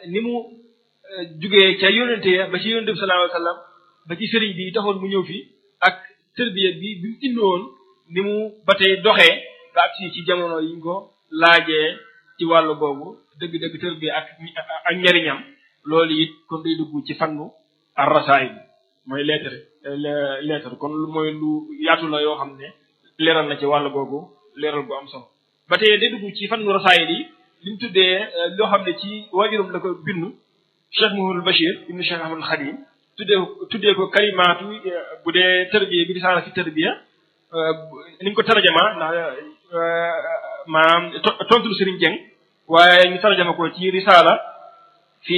ni mu jugee ca yónente ya ba ci yónente bi sallallahu alayhi wa sallam ba ci sëriñ bi taxoon mu ñëw fi ak tërbiya bi bi mu indi woon ni mu ba tey doxee ba ak si ci jamono yi ñu ko laajee ci wàllu boobu dëgg-dëgg tërbiya ak ak njariñam loolu it kon day dugg ci fannu ar-rasaa'il mooy lettre lettre kon mooy lu yaatu la yoo xam ne leeral na ci wàll googu leeral gu am solo ba tey day dugg ci fannu rasaa'il yi li mu tuddee loo xam ne ci waajuram la ko bindu Cheikh Mouhamadou Bachir ibnu Cheikh Ahmadul Khadim tuddee ko tuddee ko kalimaatu bu dee tërbiya bi risaala fi tërbiya ni ñu ko tarjama ndax maanaam tontul Serigne Dieng waaye ñu tarjama ko ci risaala fi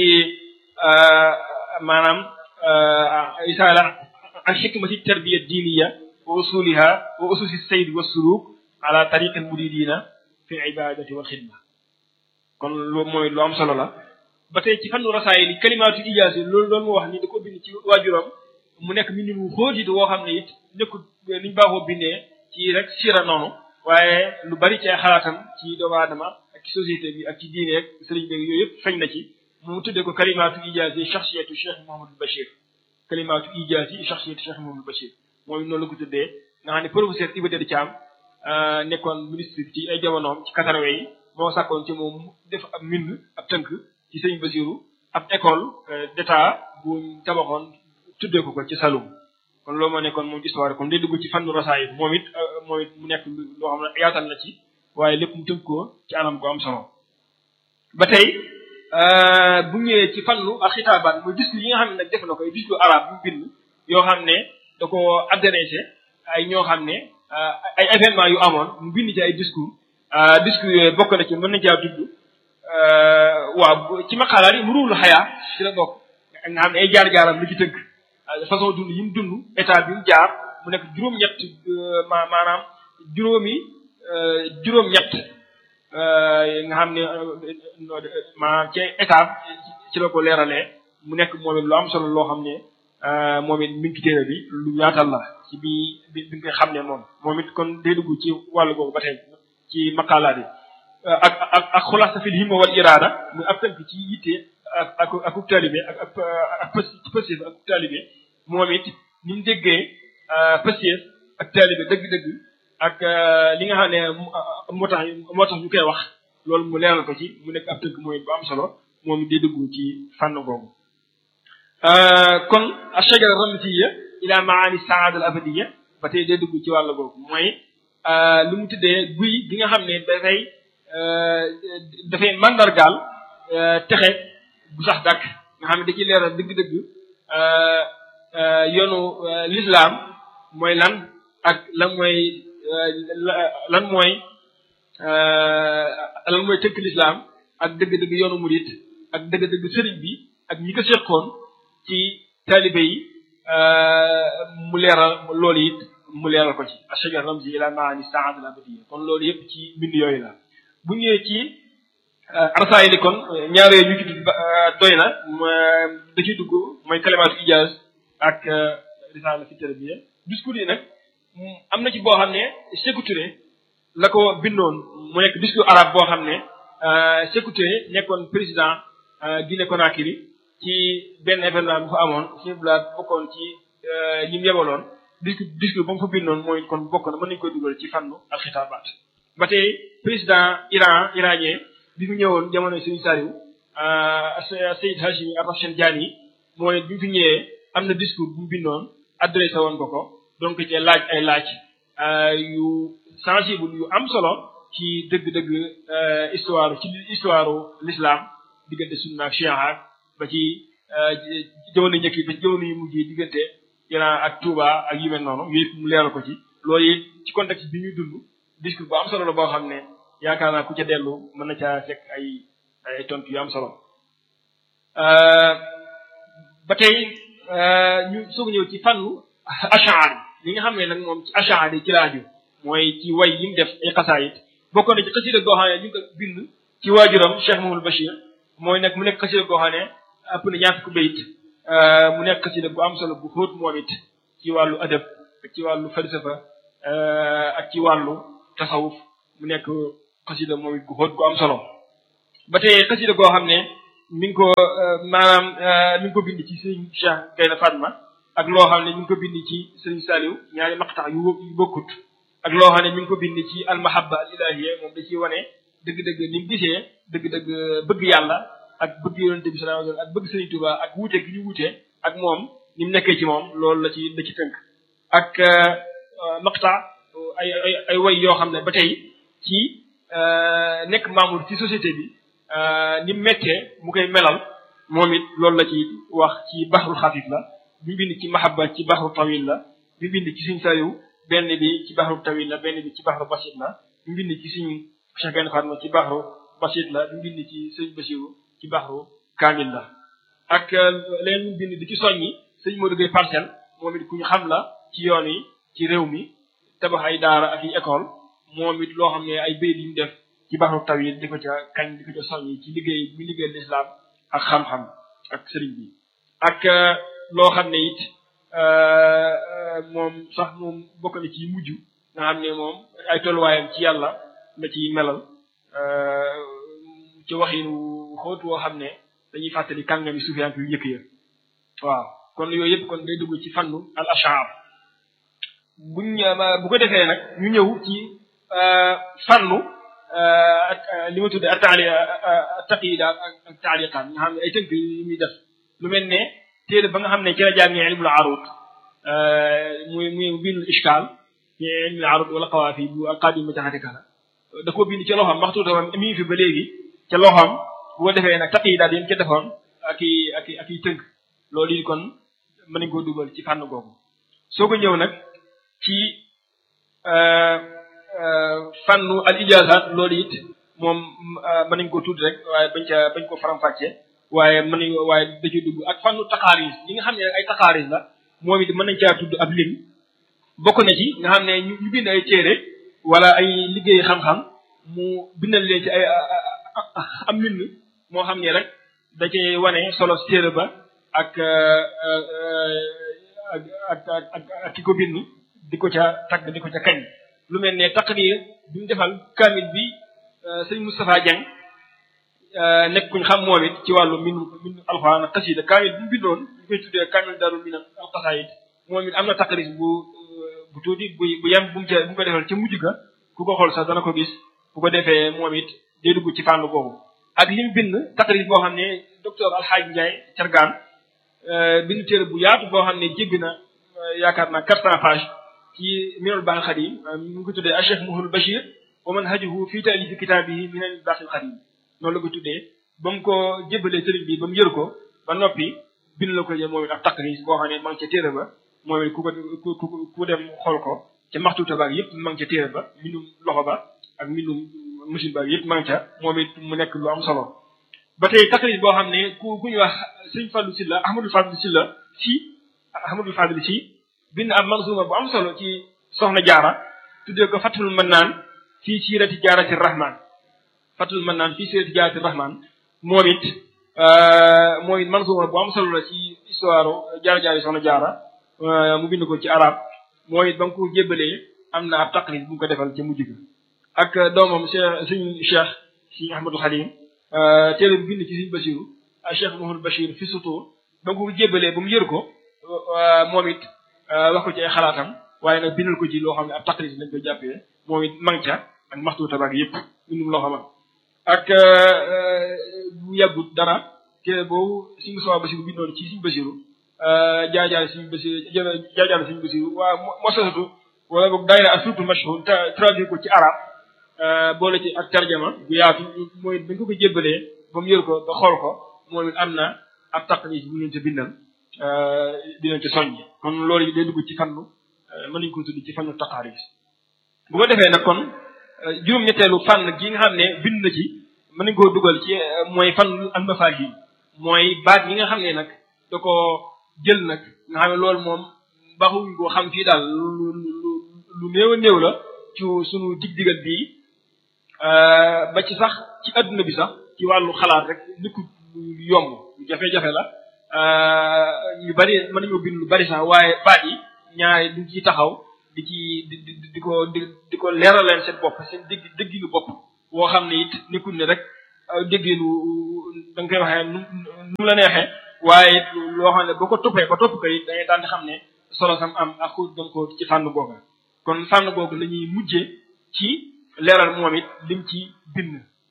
maanaam risaala an xikmati tarbiya diiniya wa usuliha wa ususi sayd wa suluk ala tariqi muridina fi ibadati wal xidma kon loolu mooy lu am solo la ba tey ci fannu rasaayil yi kalimaatu ijaasi loolu loolu moo wax ni da ko bind ci waajuram mu nekk mbind mu xóot it woo xam ne it nekkul niñ baaxoo bindee ci rek sira noonu waaye lu bari ci ay xalaatam ci doomu aadama ak ci société bi ak ci diine ak sëriñ beeg yooyu yëpp feeñ na ci mu tuddee ko kalimaatu ijaasi shaxsiyatu Cheikh Mouhamadou Bachir kalimaatu ijaasi shaxsiyatu Cheikh Mouhamadou Bachir mooy noonu la ko tuddee nga xam ne professeur Iba Der Thiam nekkoon ministre ci ay jamonoom ci quatre yi moo sàkkoon ci moom def ab mbind ab tënk ci sëñ Basiru ab école d'état bu tabaxoon tuddee ko ko ci Saloum kon loolu moo nekkoon moom histoire kon day dugg ci fannu rasaayil moom it moom it mu nekk loo xam ne yaatal na ci waaye lépp mu tënk ko ci anam ko am solo ba tey bu ñëwee ci fannu ak xitaabaat muy discours yi nga xam ne nag def na ko ay discours arabe bu bind yoo xam ne da ko adressé ay ñoo xam ne ay événement yu amoon mu bind ci ay discours discours yooyu bokk na ci mën na caa tudd waaw ci maqaalaat yi mu ruul xayaa ci la bokk nga xam ne ay jaar-jaaram lu ci tënk façon dund yi mu dund état bi mu jaar mu nekk juróom-ñett ma maanaam juróomi juróom-ñett nga xam ne maanaam ci état ci la ko leeralee mu nekk moom it lu am solo loo xam ne moom it mi ngi ci téere bi lu yaatal la ci bi bi bi nga xam ne moom moom it kon day dugg ci wàllu googu ba tey ci maqaalaat yi ak ak ak xulaasa fil himma wal iraada muy ab tënk ci yitte ak ak ak taalibe ak ak ak pësiyëf ak taalibe moom it ni mu déggee pësiyëf ak taalibe dëgg-dëgg ak li nga xam ne moo tax moo tax ñu koy wax loolu mu leeral ko ci mu nekk ab tënk mooy bu am solo moom it day dugg ci fànn googu kon ashajara ramziya ila maani saada al abadiya ba tey day dugg ci wàll googu mooy lu mu tuddee guy gi nga xam ne dafay dafay mandargaal texe bu sax dàkk nga xam ne da ciy leeral dëgg-dëgg yoonu l'islam mooy lan ak lan mooy lan mooy lan mooy tënk l'islam ak dëgg-dëgg yoonu murit ak dëgg-dëgg sëriñ bi ak ñi ko seqoon ci taalibe yi mu leeral loolu it mu leeral ko ci ashajar ramzi ila maani saada al abadiya kon loolu yëpp ci mbind yooyu la bu ñëwee ci arsaay li kon ñaar yooyu ñu ci tudd doy na da ciy dugg mooy kalimaatu ijaaz ak risaala fi tarbiya discours yi nag am na ci boo xam ne Sékou Touré la ko bindoon mu nekk discours arabe boo xam ne Sékou Touré nekkoon président Guinée Conakry ci benn événement bu fa amoon si blaat bokkoon ci ñi mu yebaloon discours discours ba mu fa bindoon mooy kon bokk na mën nañu koy dugal ci fànnu al xitaabaat ba tey président Iran iranien bi mu ñëwoon jamono Serigne Saliou Seyyid Hashimi Rafsanjani mooy bi mu fi ñëwee am na discours bu mu bindoon adressé woon ko ko donc ci laaj ay laaj yu sensible yu am solo ci dëgg-dëgg histoire ci histoire l'islam diggante sunna ak chia ba ci jamono njëkk ba ci jamono yu mujj yi diggante Iran ak Touba ak yu mel noonu yooyu mu leeral ko ci loolu it ci contexte bi ñuy dund discours bu am solo la boo xam ne yaakaar naa ku ca dellu mën na caa fekk ay ay tontu yu am solo ba tey ñu soog ñëw ci fànnu ashaar li nga xam ne nag moom ci ashaar yi ci laaju mooy ci way yi mu def ay xasaayit bokkoon na ci xasida goo xam ne ñu ngi ko bind ci waajuram Cheikh Mamadou Bachir mooy nag mu nekk xasida goo xam ne ëpp na ñaar fukki bayit mu nekk xasida bu am solo bu xóot moom it ci wàllu adab ak ci wàllu falsafa ak ci wàllu tasawuf mu nekk xasida moom it gu xóot gu am solo ba tey xasida goo xam ne mi ngi ko maanaam mi ngi ko bind ci sëriñ Cheikh Gaynde Fatma ak loo xam ne mi ngi ko bind ci sëriñ Saliou ñaari maqtax yu yu bokkut ak loo xam ne mi ngi ko bind ci almahabba al ilahiyya moom da ciy wane dëgg-dëgg ni mu gisee dëgg-dëgg bëgg yàlla ak bëgg yonente bi sallallahu alayhi wasallam ak bëgg sëriñ Touba ak wuute gi ñu wuute ak moom ni mu nekkee ci moom loolu la ci la ci tënk ak maqta ay ay ay way yoo xam ne ba tey ci nekk membre ci société bi ni mu méttee mu koy melal moom it loolu la ci wax ci baxrul xafif la bi bind ci mahabba ci baxru tawil la bi bind ci suñ sayu benn bi ci baxru tawil la benn bi ci baxru basit la bi bind ci suñ Cheikh Gaynde Fatma ci baxru basit la bi bind ci sëñ Basiru ci baxru kaamil la ak leen mu bind di ci soññi sëñ Modou Gueye parcelle moom it ku ñu xam la ci yoon yi ci réew mi tabax ay daara ak i école moom it loo xam ne ay béy yi ñu def ci baxru tawil di ko ca kañ di ko ca soññi ci liggéey bi liggéey lislaam ak xam-xam ak sëriñ bi ak loo xam ne it moom sax moom bokk na ci mujj nga xam ne moom ay tolluwaayam ci yàlla la ci melal ci waxin xóot woo xam ne dañuy fàttali kàngami sufiyank yu njëkk ya waaw kon yooyu yëpp kon day dugg ci fannu al ashar buñ bu ko defee nag ñu ñëw ci fannu li ma tuddee ataali taqida ak taaliqaan nga xam ne ay tënk yu muy def lu mel ne téere ba nga xam ne ci la jàngee ilmul arut muy muy bind ishkaal ci ilmul arut wala xawaafi bu alqaadim ma jaxate kala da koo bind ca loxoom maxtuuta woon mi ngi fi ba léegi ca loxoom bu ko defee nag taqida yéen ca defoon ak i ak i ak i tënk loolu yi kon mën nañ koo dugal ci fànn googu soo ko ñëw nag ci fànnu al ijaazaat loolu it moom mën nañ ko tudd rek waaye bañ ca bañ ko faram-fàccee waaye mën nañ waaye da ciy dugg ak fànnu taqaaris li nga xam ne ay taqaaris la moom it mën nañ caa tudd ab lim bokk na ci nga xam ne ñu ñu bind ay téere wala ay liggéey xam-xam mu bindal leen ci ay am mbind moo xam ne rek da cay wane solo si téere ba ak ak ak ak ak ki ko bind di ko ca tagg di ko ca kañ lu mel ne taqrir bi mu defal kaamil bi sëñ Moustapha Dieng nekk kuñ xam moom it ci wàllu min min alxuraan ak xasida kaamil bi mu bindoon ñu koy tuddee kaamil darul min al xasaayid moom it am na taqrir bu bu tuuti bu bu yem bu mu ca bu mu ko defal ca mujj ga ku ko xool sax dana ko gis bu ko defee moom it day dugg ci fànn boobu ak li mu bind taqrir boo xam ne docteur Alxaaj Ndiaye Cargaan bind téere bu yaatu boo xam ne jéggi na yaakaar naa quatre cent pages ci minal baaxil xadim mu ngi ko tuddee Cheikh Mouhamadou Bachir wa manhajuhu fii taalifi kitaabihi minal baaxil xadim noonu la ko tuddee ba mu ko jébbalee sëriñ bi ba mu yër ko ba noppi bind la ko jël moom it ab taqrir boo xam ne ma ngi ca téere ba moom it ku ko ku ku dem xool ko ca maxtuuta baag yëpp ma ngi ca téere ba mbindum loxo ba ak mbindum machine baag yëpp ma ngi ca moom it mu nekk lu am solo ba tey taqrir boo xam ne ku ku ñu wax sëñ Fallou Silla Ahmadou Fadil Silla si Ahmadou Fadil si bind am manzuma bu am solo ci soxna jaara tuddee ko fatul mannaan fii siirati jaarati rahman fatul mannaan fii siirati jaarati rahman moom it mooy manzuma bu am solo la ci histoire jaara jaari soxna jaara mu bind ko ci arab mooy it ba nga ko jébbalee am na ab taqrir bu mu ko defal ca mujj ga ak doomam cheikh suñ cheikh si ahmadou xalim téere bi bind ci suñ basiru cheikh mahmoud bachir fi sutur ba nga ko jébbalee ba mu yër ko moom it wax ko ci ay xalaatam waaye nag bindal ko ci loo xam ne ab taqrir lañ koy jàppee moom it mang ca ak maxtu tabaak yëpp bindum loo xam ak bu yàggut dara téere boobu suñu sowa basiru bindoon ci suñu basiru jaajaale suñu basiru jaajaale suñu basiru waa mosasatu wala boog daayira ak surtout mashhur traduire ko ci arab boole ci ak tarjama bu yaatu mooy dañ ko ko jébbalee ba mu yor ko ba xool ko moom it am na ab taqrir bu leen ca bindal dinañ ci soññ kon loolu yi day dugg ci fannu mën nañu ko tudd ci fannu taqaaris bu ko defee nag kon juróom-ñetteelu fànn gi nga xam ne bind na ci mën nañu koo dugal ci mooy fan almafahim mooy baat yi nga xam ne nag da ko jël nag nga xam ne loolu moom baxuñ koo xam fii daal lu lu lu néew a néew la ci sunu dig-digal bii ba ci sax ci adduna bi sax ci wàllu xalaat rek nekku yomb lu jafe-jafe la ñu bari mën nañoo bind lu bari sax waaye baat yi ñaare duñ ciy taxaw di ci di di di ko di di ko leeral leen seen bopp seen dégg dégginu bopp woo xam ne it nekkul ne rek dégginu da nga koy waxee nu nu la neexee waaye loo xam ne boo ko toppee ba topp ko it da ngay daan di xam ne solo sam am ak xóot gam ko ci fànn googa kon fànn googu la ñuy mujje ci leeral moom it lim ci bind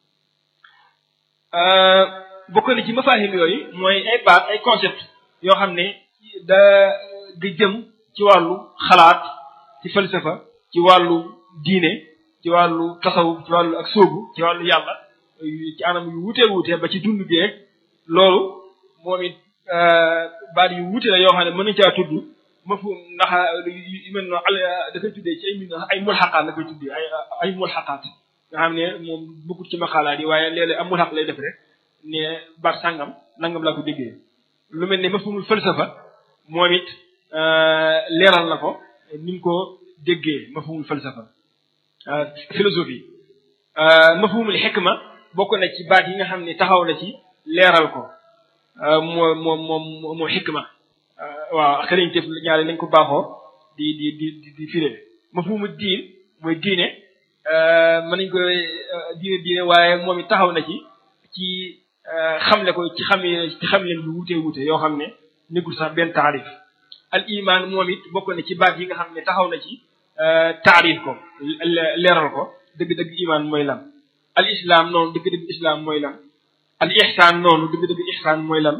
bokk na ci mafaahim yooyu mooy ay baat ay concept yoo xam ne da di jëm ci wàllu xalaat ci falsafa ci wàllu diine ci wàllu tasawuf ci wàllu ak sóobu ci wàllu yàlla ci anam yu wutee wutee ba ci dund geeg loolu moom it baat yu wute la yoo xam ne mën nañ caa tudd mafhum ndax yu mel noonu al da koy tuddee ci ay min ay mulxaqaat la koy tuddee ay ay mulxaqaat nga xam ne moom bokkut ci maqaalaat yi waaye léeg-léeg am mulxaq lay def rek ne baat sàngam nangam laa ko déggee lu mel ne mafhumul falsafa moom it leeral na ko ni mu ko déggee mafhumul falsafa philosophie mafhumul xikma bokk na ci baat yi nga xam ne taxaw na ci leeral ko moo moom moom moo xikma waaw xëriñ tëf ñaare nañ ko baaxoo di di di di firé mafhumu diin mooy diine mën nañ ko diine diine waaye moom it taxaw na ci ci xamle ko ci xam ci xam leen yu wutee wute yoo xam ne nekkul sax benn taarif al iman moom it bokk na ci baat yi nga xam ne taxaw na ci taarif ko leeral ko dëgg-dëgg iman mooy lan al islam noonu dëgg-dëgg islam mooy lan al ihsaan noonu dëgg-dëgg ihsaan mooy lan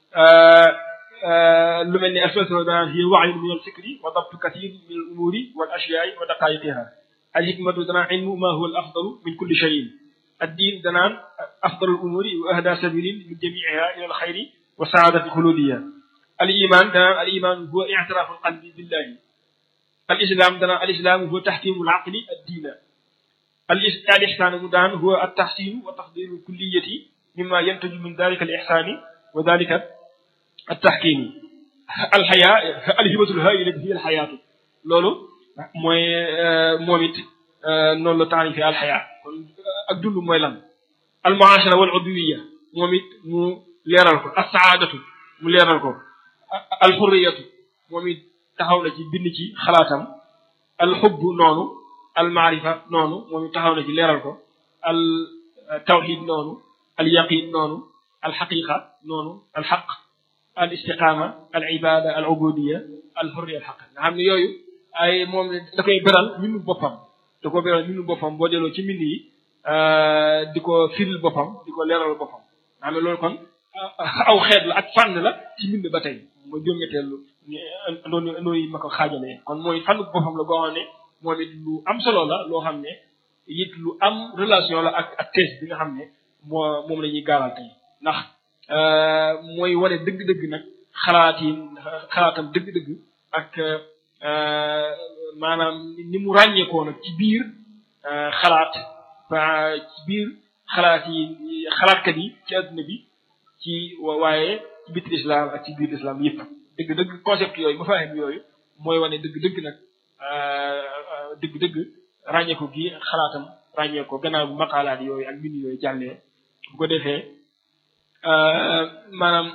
lu mel ni al falsafa danaan hiya wahyun min al fikri wa dabtu kathir min al umuri wal ashyaai wa daqaiqiha al hikmatu danaan ilmu ma huwa al afdalu min kulli shayin الدين دنان أفضل الأمور وأهدى سبيل من جميعها إلى الخير والسعادة الخلودية الإيمان دنان الإيمان هو اعتراف القلب بالله الإسلام دنان الإسلام هو تحكيم العقل الدين الإحسان مدان هو التحسين وتفضيل الكلية مما ينتج من ذلك الإحسان وذلك التحكيم الحياة الهبة الهائلة هي الحياة لولو موي موميت نون لو تاني في الحياة ak dund mooy lan al muashara wal udwiya moom it mu leeral ko as saadatu mu leeral ko al xurriyatu moom it taxaw na ci bind ci xalaatam al xubb noonu al maarifa noonu moom it taxaw na ci leeral ko al tawxid noonu al yaqin noonu al xaqiqa noonu al xaq al istiqaama al ibada al ubudiya al xurriya al xaq nga xam ne yooyu ay moom da koy beral mbindu boppam da ko beral mbindu boppam boo delloo ci mbind yi di ko firil boppam di ko leeral boppam xam ne loolu kon aw xeet la ak fànn la ci mbind ba tey mooy juróom-ñetteelu noonu nooy ma ko xaajalee kon mooy fànn boppam la boo xam ne moom it lu am solo la loo xam ne it lu am relation la ak ak thèse bi nga xam ne moo moom la ñuy gaaral tey ndax mooy wane dëgg-dëgg nag xalaat yi xalaatam dëgg-dëgg ak maanaam ni mu ràññeekoo nag ci biir xalaat ci biir xalaat yi xalaatkat yi ci adduna bi ci waaye ci biir islam ak ci biir islam yëpp dëgg-dëgg concept yooyu mafaahim yooyu mooy wane dëgg-dëgg nag dëgg-dëgg ràññeeku gi xalaatam ràññeeko gannaaw bu maqaalaat yooyu ak mbind yooyu jàllee bu ko defee maanaam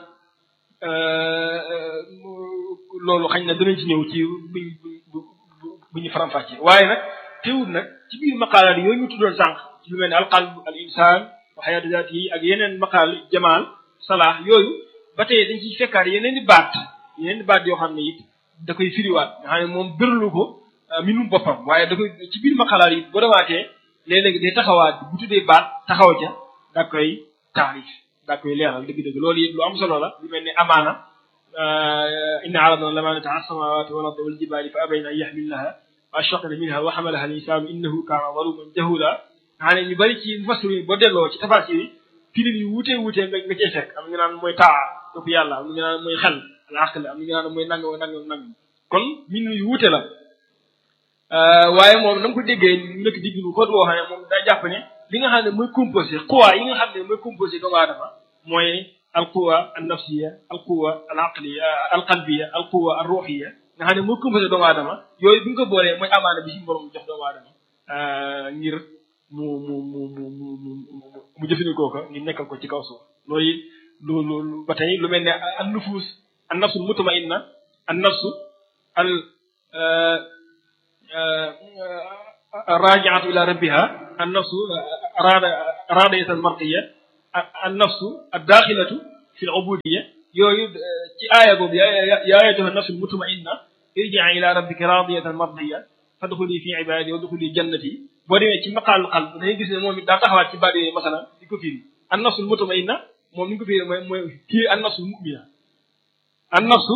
loolu xañ na danañ ci ñëw ci buñ bu ñu faram-fàccee waaye nag teewul nag ci biir maqaalaat yooyu ñu tuddoon sànq lu mel ne alqalb al insaan wa xayaatu zaat yi ak yeneen maqaal jamaal salaax yooyu ba tey dañ ciy fekkaat yeneen i baat yeneen i baat yoo xam ne it da koy firiwaat nga xam ne moom bërlu ko minum boppam waaye da koy ci biir maqaalaat yi boo demaatee léeg-léeg day taxawaat bu tuddee baat taxaw ca da koy taarif da koy leeral dëgg-dëgg loolu it lu am solo la lu mel ne amaana inna aradna lamaanata ala samawati wal ardi wal jibaali fa abayna an yaxmilnaha wa ashfaqna minha wa xamalaha al insaanu innahu kaana zaluman jahula nga xam ne ñu bëri ci mufassir yi boo delloo ci tafasir yi firin yu wuutee wuutee nga nga cee fekk am ñu naan mooy taa topp yàlla am ñu naan mooy xel al aql am ñu naan mooy nangam nangam nangam kon min yu wuute la waaye moom na nga ko déggee nekk digg lu xóot woo xam ne moom daa jàpp ne li nga xam ne mooy composé quwa yi nga xam ne mooy composé doomu aadama mooy al quwa al nafsiya al quwa al aqliya al qalbiya al quwa al ruhiya nga xam ne mooy composé doomu aadama yooyu bi nga ko boolee mooy amaana bi si borom jox doomu aadama ngir mu mu mu mu mu mu jëfandikoo ko ngir nekkal ko ci kaw suuf loolu lu lu ba tey lu mel ne an nufus an nafsul mutmainna an nafsu al rajiatu ila rabbiha an nafsu arada aradayatan marqiya an nafsu ad daaxilatu fi l ubudiyya yooyu ci aaya boobu yaa ayyatuha nafsul mutmainna irji'i ila rabbika radiyatan mardiyya fadxuli fi ibadi wa dxuli jannati boo demee ci maqaalul qalb dangay gis ne moom it daa taxawaat ci baat yooyu masalan di ko firi an nafsul mutmainna moom ni ñu ko firi mooy mooy kii an nafsul mu'mina an nafsu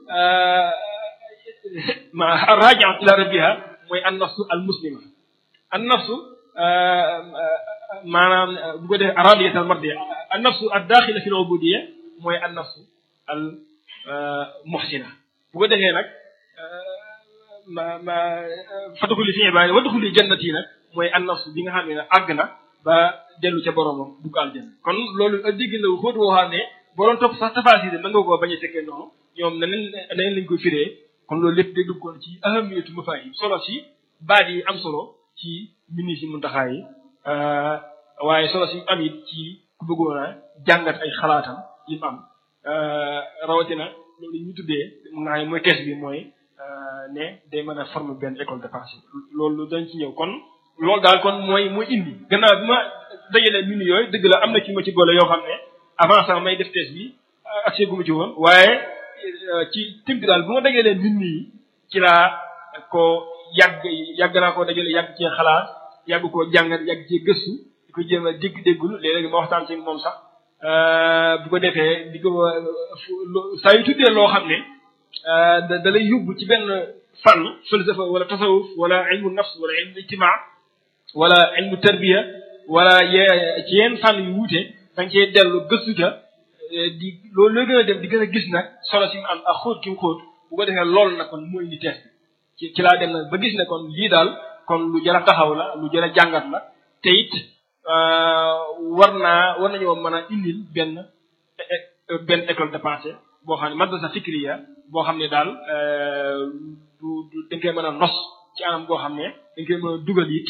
ma raji'at ila rabbiha mooy an nafsu al muslima an nafsu maanaam bu ko defee radiyatan al mardiya an nafsu ad daaxila fi al ubudiyya mooy an nafsu al muhsina bu ko defee nag ma ma fadxuli fi ibaadi wadxuli jannati nag mooy an nafsu bi nga xam ne àgg na ba dellu ca boromam dugg aljanna kon loolu dégg la xóot woo xam ne boo doon topp sax tafaasir mën nga koo bañ a fekkee noonu ñoom na leen na leen lañ koy firee kon loolu lépp day duggoon ci ahamiyatu mafaahim solo si baat yi am solo ci mini si muntaxaa yi waaye solo si am it ci ku bëggoon a jàngat ay xalaatam yi mu am rawatina loolu ñu tuddee mun naa ne mooy kees bi mooy ne day mën a former benn école de pensée loolu dañ ci ñëw kon loolu daal kon mooy mooy indi gannaaw bi ma dajalee mini yooyu dëgg la am na ci ma ci boole yoo xam ne avant sax may def test bi accès gu ma ci woon waaye ci tënk daal bu ma dajalee mini yi ci laa ko yàgg yàgg naa koo dajale yàgg cee xalaat yàgg koo jàngat yàgg cee gëstu di ko jéem a dégg-déggul léeg-léeg ma waxtaan ci moom sax bu ko defee di ko saa yu tuddee loo xam ne da da lay yóbbu ci benn fànn falsafa wala tasawuf wala ilmu nafs wala ilmu ijtimaa wala ilmu tarbiya wala ye ci yenn fànn yu wuute da nga cee dellu gëstu ca di loolu loo gën a dem di gën a gis nag solo si mu am ak xóot ki mu xóot bu ko defee loolu nag kon mooy indi test ci ci laa dem nag ba gis ne kon lii daal kon lu jar a taxaw la lu jar a jàngat la te it war naa war nañoo mën a indil benn benn école de pensée boo xam ne madrasa fikriya boo xam ne daal du du dañ koy mën a nos ci anam boo xam ne dañ koy mën a dugal it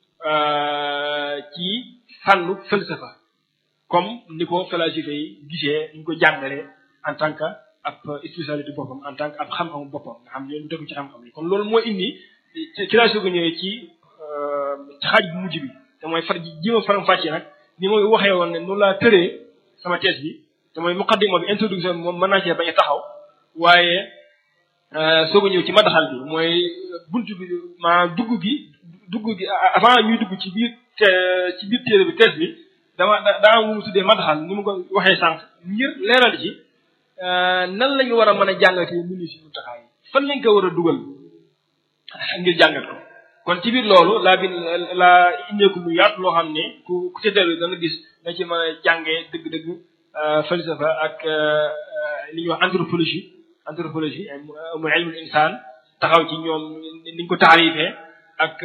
ci fànnu falsafa comme ni ko falasifa yi gisee ñu ko jàngalee en tant que ab spécialité boppam en tant que ab xam-xamu boppam nga xam ne lu tegu ci xam-xam yi kon loolu moo indi ci laa soog a ñëwee ci xaaj bu mujj bi te mooy far ji jéem a faram fàccee nag ni mooy waxee woon ne noonu laa tëree sama thèse bi te mooy muqaddima bi introduction bi moom mën naa cee bañ a taxaw waaye soog a ñëw ci madaxal bi mooy buntu bi maanaam dugg gi dugg gi avant ñuy dugg ci biir ci biir téere bi thèse bi dama daa mu tuddee madaxal ni mu ko waxee sànq ngir leeral ci nan la ñu war a mën a jàngatee mini si muntaxaa yi fan lañ ko war a dugal ngir jàngat ko kon ci biir loolu laa bi laa indeeku lu yaatu loo xam ne ku ku ca dellu da nga gis da ci mën a jàngee dëgg-dëgg falsafa ak li ñuy wax anthropologie anthropologie mu ilmul insaan taxaw ci ñoom niñ ko taarifee ak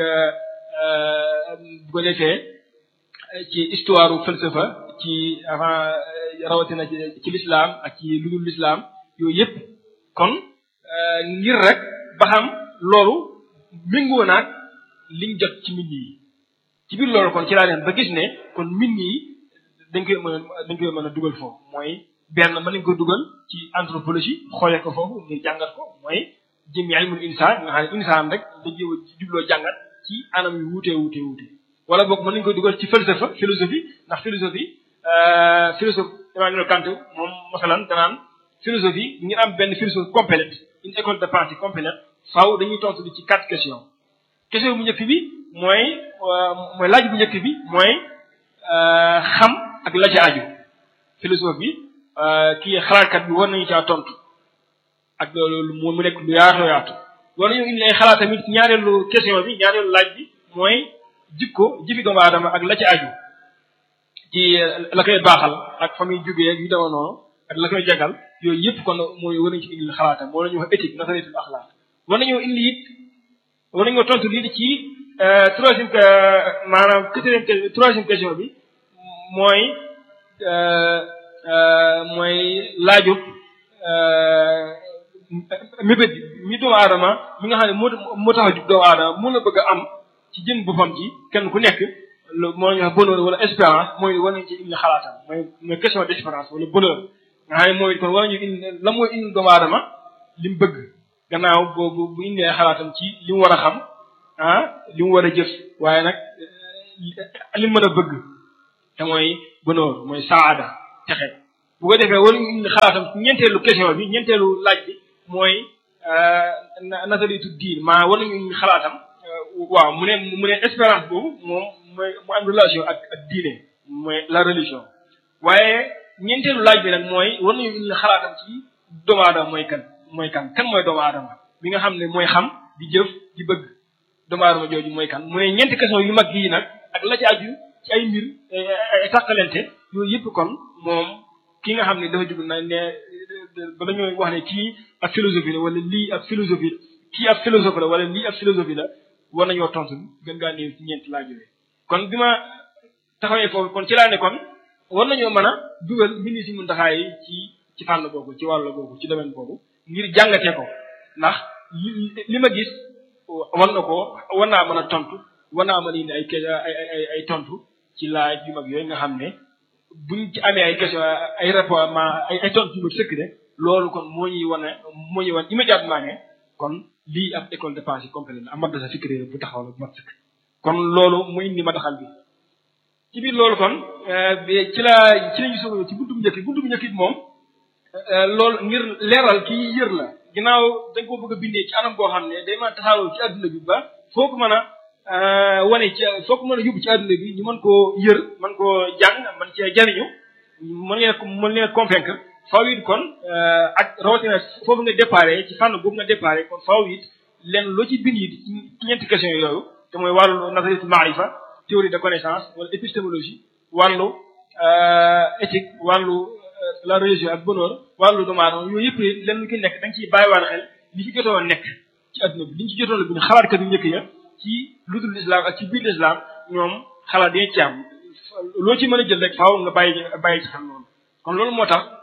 bu ko defee ci histoire falsafa ci avant rawatina ci ci l'islam ak ci lu dul l'islam yooyu yëpp kon ngir rek ba xam loolu méngoo naag liñ jot ci mbind yi ci biir loolu kon ci laa leen ba gis ne kon mbind yi dañ koy mën a dañ koy mën a dugal foofu mooy benn mën nañ ko dugal ci anthropologie xoolee ko foofu ngir jàngat ko mooy jëmmi ilmul insaan nga xam ne insaan rek da jéem a jubloo jàngat ci anam yu wuutee wuutee wuutee wala boog mën nañ ko dugal ci falsafa philosophie ndax philosophie philosophe Emmanuel Kant moom masalan danaan philosophie ngir am benn philosophie complète une école de pensée complète faaw dañuy tontu ci quatre questions question bu njëkk bi mooy mooy laaj bu njëkk bi mooy xam ak la ca aju philosophe bi kii xalaatkat bi war nañu caa tontu ak loolu mu nekk lu yaatoo yaatu war nañu indi ay xalaat tamit ñaareelu question bi ñaareelu laaj bi mooy jikko jëfi doomu aadama ak la ca aju ci la koy baaxal ak fa muy jógee ak yu dema noonu ak la koy jagal yooyu yëpp kon mooy war nañu ci indi xalaatam moo la ñuy wax éthique nazariyatul axlaaq war nañoo indi it war nañoo tontu lii ci troisième maanaam quatrième troisième question bi mooy mooy laajub mébét mi doomu aadama mi nga xam ne moo moo tax a jug doomu aadama mun na bëgg a am ci jëm boppam ci kenn ku nekk moo la ñuy wax bonheur wala espérance mooy war nañ ci indi xalaatam mooy mooy question d'espérance wala bonheur nga xam ne mooy kon war nañu indi la mooy indi doomu aadama li mu bëgg gannaaw boobu bu indi ay xalaatam ci li mu war a xam ah li mu war a jëf waaye nag li mu mën a bëgg te mooy bonheur mooy saada texe bu ko defee war nañu xalaatam ñeenteelu question bi ñeenteelu laaj bi mooy nasaritu diin maa war nañu xalaatam waaw mu ne mu ne espérance boobu moom mooy mu am relation ak ak diine mooy la religion waaye ñeenteelu laaj bi nag mooy war nañu indi xalaatam ci doomu aadama mooy kan mooy kan kan mooy doomu aadama bi nga xam ne mooy xam di jëf di bëgg doomu aadama jooju mooy kan mu ne ñeenti question yu mag yii nag ak la ci aju ci ay mbir ay tàqalente yooyu yëpp kon moom ki nga xam ne dafa jug na ne ba dañoo wax ne kii ab philosophie la wala lii ab philosophie kii ab philosophe la wala lii ab philosophie la war nañoo tontu gën ngaa néew ci ñeenti laaj yooyu kon bi ma taxawee foofu kon ci laa ne kon war nañoo mën a dugal mbindi si muntaxaa yi ci ci fànn boobu ci wàll boobu ci domaine boobu ngir jàngatee ko ndax li li ma gis war na ko war naa mën a tontu war naa mën a indi ay ay ay ay tontu ci laaj yu mag yooyu nga xam ne buñ ci amee ay question ay rapport ma ay ay tontu yu ma sëkk de loolu kon moo ñuy wane moo ñuy wan immédiatement ne kon lii ab école de pensée complète la am madrasa fikri bu taxaw la bu mat sëkk kon loolu mu indi ma taxal bi ci biir loolu kon ci la ci lañu soog ci buntu bu njëkk buntu bu njëkk it moom loolu ngir leeral kii yër la ginnaaw dañ ko bëgg a bindee ci anam boo xam ne day mën a taxawoo ci adduna bi ba foo ko mën a wane ci foo ko mën a yóbbu ci adduna bi ñu mën koo yër mën koo jàng mën cee jariñu mën leen mën leen convaincre faaw it kon ak rawatina foofu nga déparé ci fànn boobu nga déparé kon faaw it leen loo ci bind it ci ñeenti question yooyu te mooy wàllu nazariyatul maarifa théorie de connaissance wala épistémologie wàllu éthique wàllu la religion ak bonheur wàllu doomu aadama yooyu yëpp leen lu ki nekk da nga ciy bàyyiwaale xel li ci jotoon nekk ci adduna bi li ñu ci jotoon bi xalaatkat yu njëkk ya ci lu dul islam ak ci biir islam ñoom xalaat dañ ci am loo ci mën a jël rek faaw nga bàyyi bàyyi ci xam loolu kon loolu moo tax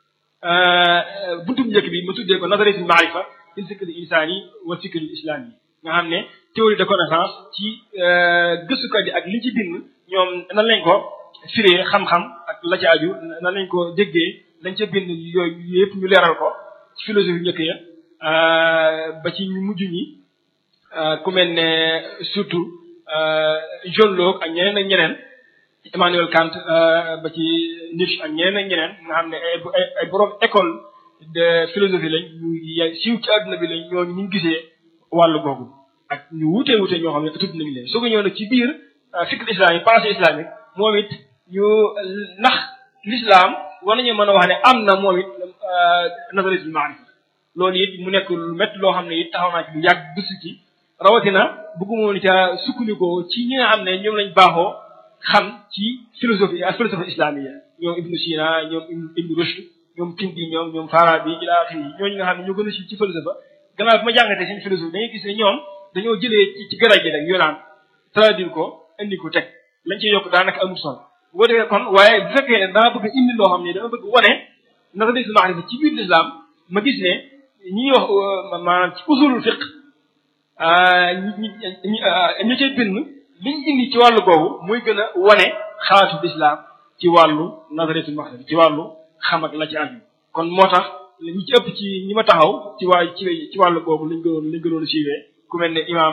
buntu njëkk bi ma tuddee ko nazariyatul maarifa fil fikri insaani wa fikri islam yi nga xam ne théorie de connaissance ci gëstukat yi ak li ci bind ñoom nan lañ ko firee xam-xam ak la ci aju nan lañ ko déggee lañ ca bind yooyu yëpp ñu leeral ko ci philosophie njëkk ya ba ci ñu mujj ñi ku mel ne surtout John Locke ak ñeneen ak ñeneen Emmanuel Kant ba ci Nietzsche ak ñeneen ak ñeneen nga xam ne ay ay borom école de philosophie lañ ñu siiw ci àdduna bi lañ ñooñu ñu gisee wàllu googu ak ñu wuute wuute ñoo xam ne tudd nañu leen soo ko ñëw nag ci biir fikr islamique pensée islamique moom it ñu ndax l'islam war nañu mën a wax ne am na moom it nazariyatul maarifa loolu it mu nekk lu métti loo xam ne it taxaw naa ci lu yàgg gëstu ci rawatina bëgguma woon ca sukkandikoo ci ñi nga xam ne ñoom lañ baaxoo xam ci philosophie ak philosophie islamique ñoom Ibn Sina ñoom Ibn Rushd ñoom Kindi ñoom ñoom Farabi ila axiri ñooñu nga xam ne ñoo gën a si ci philosophie gannaaw bi ma jàngatee seen philosophie dañuy gis ne ñoom dañoo jëlee ci ci garaj gi rek yoonaan traduire ko indi ko teg lañ ci yokk daanaka amul solo bu ko defee kon waaye bu fekkee ne dama bëgg indi loo xam ne dama bëgg wane nazariyatul maarifa ci biir l'islam ma gis ne ñi ñuy wax maanaam ci usulul fiqh ñi ñi ñi cay bind liñ indi ci wàllu boobu muy gën a wane xalaatu l'islam ci wàllu nazariyatul maarifa ci wàllu xam ak la ci aju kon moo tax ñi ci ëpp ci ñi ma taxaw ci waa ci ci wàllu boobu lañ gënoon lañ gënoon a siiwee ku mel ne imaam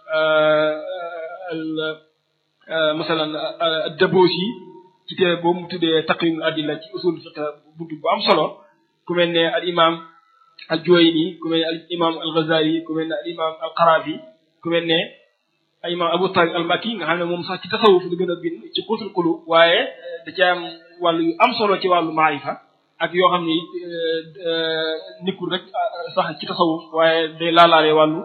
al masalan Dabosi ci téere boobu mu tuddee taqrimul adilla ci usul fiqh buntu bu am solo ku mel ne al imaam al Juwayni ku mel ne al imaam al Ghazali ku mel ne al imaam al Qarafi ku mel ne al imaam Abu Talib al Makki nga xam ne moom sax ci tasawuf la gën a bind ci xuutul qulub waaye da ci am wàllu yu am solo ci wàllu maarifa ak yoo xam ne it nekkul rek sax ci tasawuf waaye day laalaale wàllu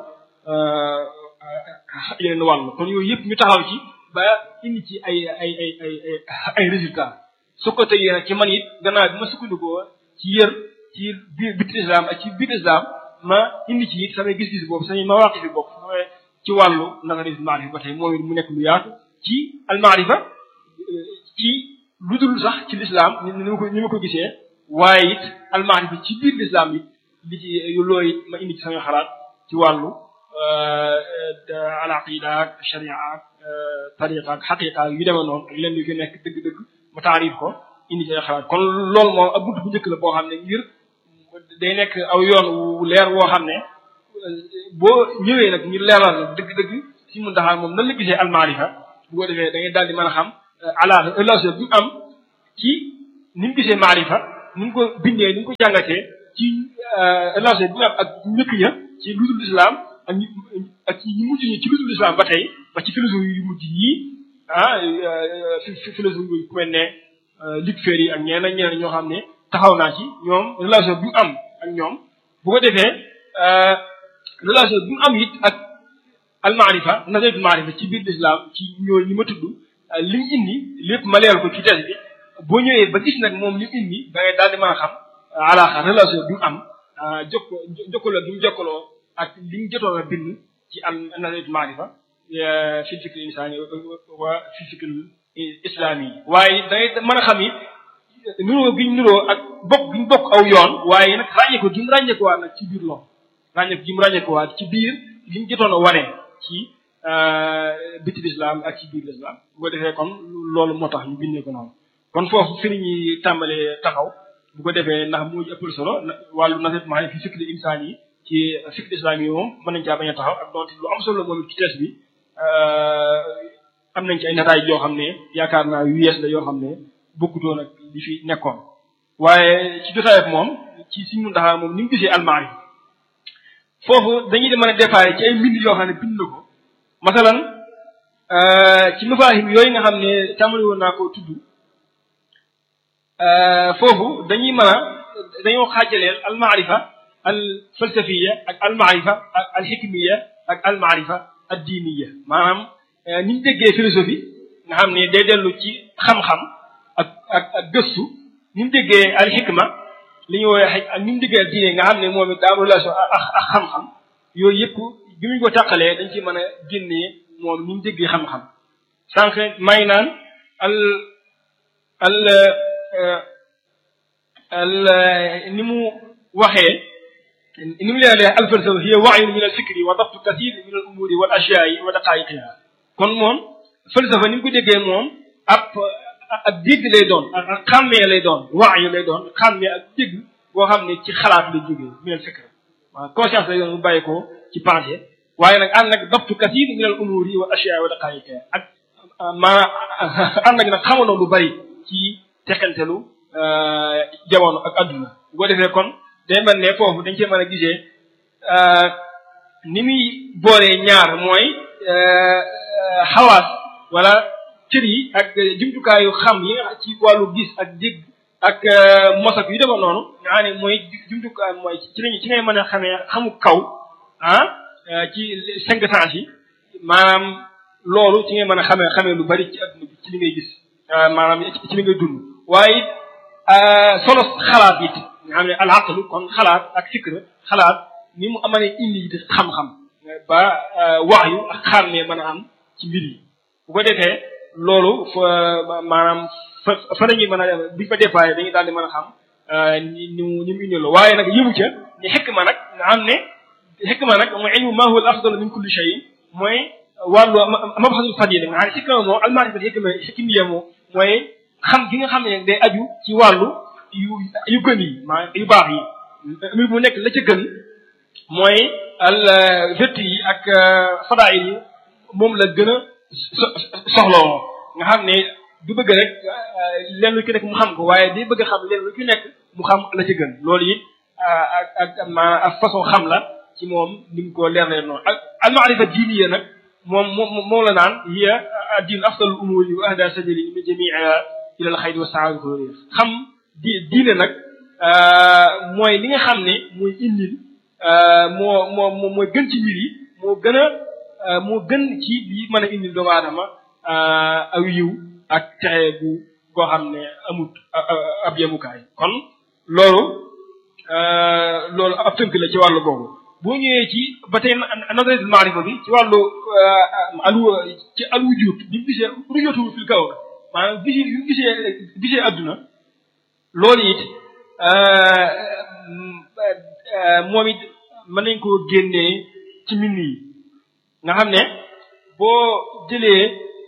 yeneen wàll kon yooyu yëpp ñu taxaw ci ba indi ci ay ay ay ay ay résultats su ko tëjee nag ci man it gannaaw bi ma sukkandikoo ci yër ci biir biir islam ak ci biir islam ma indi ci it samay gis-gis boobu samay mawaqif yi bopp ci wàllu nazariyatul maarifa ba tey moom it mu nekk lu yaatu ci al maarifa ci lu dul sax ci l'islam ni ma ko ni ma ko gisee waaye it al maarifa ci biir l'islam it li ci loolu it ma indi ci sama xalaat ci wàllu al aqida ak sharia ak tariqa ak xaqiqa yu demee noonu ak leen yu ko nekk dëgg-dëgg ma taarif ko indi ci ay xalaat kon loolu moom ab bunt bu njëkk la boo xam ne ngir day nekk aw yoon wu leer woo xam ne boo ñëwee nag ngir leeral nag dëgg-dëgg si mun taxaa moom nan la gisee al maarifa bu ko defee da ngay daal di mën a xam ala relation bi mu am ci ni mu gisee maarifa ni mu ko bindee ni mu ko jàngatee ci relation bi mu am ak ñëkk ña ci ludul islam ak ñi ak ci ñu mujj ñi ci ludul islam ba tey ba ci philosophie yu mujj yii ah philosophie yu ku mel ne Luc Ferry ak ñeneen ak ñeneen ñoo xam ne taxaw naa ci ñoom relation bi mu am ak ñoom bu ko defee relation bi mu am it ak almaarifa nazariyatul maarifa ci biir l'islam ci ñoo ñi ma tudd li mu indi lépp ma leeral ko ci thèse bi boo ñëwee ba gis nag moom li mu indi da ngay daal di mën a xam alaaxa relation bi mu am jokko jokkaloo bi mu jokkaloo ak li mu jotoon a bind ci al nazariyatul maarifa fil fikri insaani wa fil fikri islaami yi waaye da ngay mën a xam it nuroo gi ñu nuroo ak bokk gi ñu bokk aw yoon waaye nag ràññee ko gi mu ràññee ko waat nag ci biir loolu ràññee ko gi mu ràññee ko waat ci biir li mu jotoon a wane ci biti lislaam ak ci biir lislaam bu ko defee kon loolu moo tax ñu bindee ko noonu kon foofu fi ñuy tàmbalee taxaw bu ko defee ndax moo ëppal solo wàllu naset maa fi fikri insaan yi ci fikri islam yi moom mën nañ caa bañ a taxaw ak donte lu am solo moom ci tees bi am nañ ci ay nataay yoo xam ne yaakaar naa yu yees la yoo xam ne bokkutoon ak li fi nekkoon waaye ci jotaayam moom ci suñu ndaxaa moom ni mu gisee almaari foofu dañuy di mën a déparé ci ay mbind yoo xam ne bind na ko masalan ci mafaahim yooyu nga xam ne tàmbali woon naa ko tudd foofu dañuy mën a dañoo xaajaleel almaarifa al falsafiya ak almaarifa ak alxikmiya ak almaarifa ad diiniya maanaam ni ñu déggee philosophie nga xam ne day dellu ci xam-xam ak ak ak gëstu ni mu déggee alxikma li ñu woowee ak ni mu déggee ak diine nga xam ne moom it daa am relation ak ak xam-xam yooyu yëpp bi ñu ko tàqalee dañ ci mën a génnee moom ni mu déggee xam-xam sànq may naan al al al ni mu waxee ni mu leen al falsafa hiya wahyun min al fikri wa dabtu kathir min al umuri wal ashyaai wa daqaiqiha kon moom falsafa ni mu ko déggee moom ab ak dégg lay doon ak xàmmee lay doon wahyu lay doon xàmmee ak dégg boo xam ne ci xalaat lay jógee min al fikr waaw conscience lay doon bu bàyyi ko ci pensée waaye nag ànd ak dabtu kathir min al umuri wal ashyaai wa daqaiqiha ak maanaam ànd ak nag xamanoo lu bari ci teqantelu jamono ak adduna bu ko defee kon day mel ne foofu dañ cee mën a gisee ni muy boolee ñaar mooy xawaas wala cër yi ak jumtukaayu xam yi nga ci wàllu gis ak dégg ak mosak yu demoon noonu nga xam ne mooy jumtukaay mooy ci lañu ci ngay mën a xamee xamu kaw ah ci cinq sens yi maanaam loolu ci ngay mën a xamee xamee lu bari ci adduna bi ci li ngay gis maanaam ci li ngay dund waaye solo xalaat it nga xam ne al aqlu kon xalaat ak fikr xalaat ni mu amane indi it xam-xam ba wax yu ak xàmmee mën a am ci mbir yi bu ko defee loolu fa maanaam fa fa nañuy mën a buñ fa dépassé dañuy daal di mën a xam ni ni mu ni mu indi la waaye nag yëmu ca ni xikma nag nga xam ne xikma nag mooy ilmu ma huwa al afdal min kulli shay mooy wàllu mabhasul fadila nga xam ne xikma moom almaarifa xikma xikmiya moom mooy xam gi nga xam ne day aju ci wàllu yu yu gën yi maa yu baax yi mbir mu nekk la ca gën mooy al vertu yi ak fadail yi moom la gën a soxloo nga xam ne du bëgg rek leen lu ci nekk mu xam ko waaye day bëgg a xam leen lu ci nekk mu xam la ca gën loolu it ak ak ma ak façon xam la ci moom ni mu ko leer leen noonu ak al maarifa diiniya nag moom moom moom la naan hiya diin afdalul umuri wa ahda sabili min jamiiha ila al xayri wa saada ko réer xam di diine nag mooy li nga xam ne mooy indil moo moo mooy gën ci mbir yi moo gën a moo gën ci li mën a indil doomu aadama aw yiw ak texe bu koo xam ne amut ab yemukaay kon loolu loolu ab tënk la ci wàllu boobu boo ñëwee ci ba tey nazariyatul maarifa bi ci wàllu alu ci al wujud bi mu gisee rujootu fil kaw maanaam gisi yu gisee gisee adduna loolu it moom it mën nañ koo génnee ci mbind yi nga xam ne boo jëlee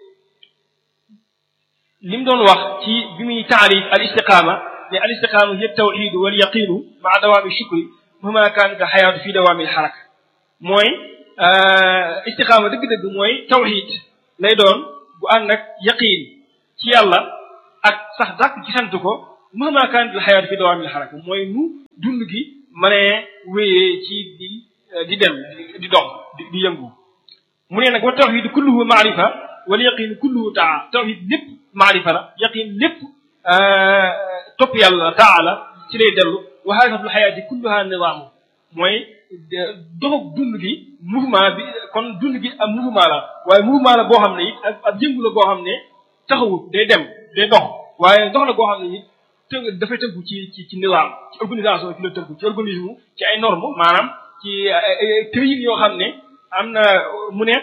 li mu doon wax ci bi muy taarif al istiqaama ne al istiqaama hiya tawxidu wal yaqiinu maa dawaami shukri mahma kaanat al xayaatu fi dawaami al xaraka mooy istiqaama dëgg-dëgg mooy tawxid lay doon bu ànd ak yaqiin ci yàlla ak sax dàkk ci sant ko mahma kaanat al xayaat fi dawaamil xaraka mooy nu dund gi mënee wéyee ci di di dem di dox di di yëngu mu ne nag wa tawxid kulluhu maarifa wal yaqin kulluhu taa tawxid lépp maarifa la yaqin lépp topp yàlla taala ci lay dellu wa xaqiqatul xayaati kulluha nidaamu mooy doxag dund gi mouvement bi kon dund gi am mouvement la waaye mouvement la boo xam ne it ak ak yëngu la boo xam ne taxawut day dem day dox waaye dox la boo xam ne it të dafay tënku ci ci ci nizaam ci organisation ci la tënku ci organisme ci ay normes maanaam ci tëyin yoo xam ne am na mu ne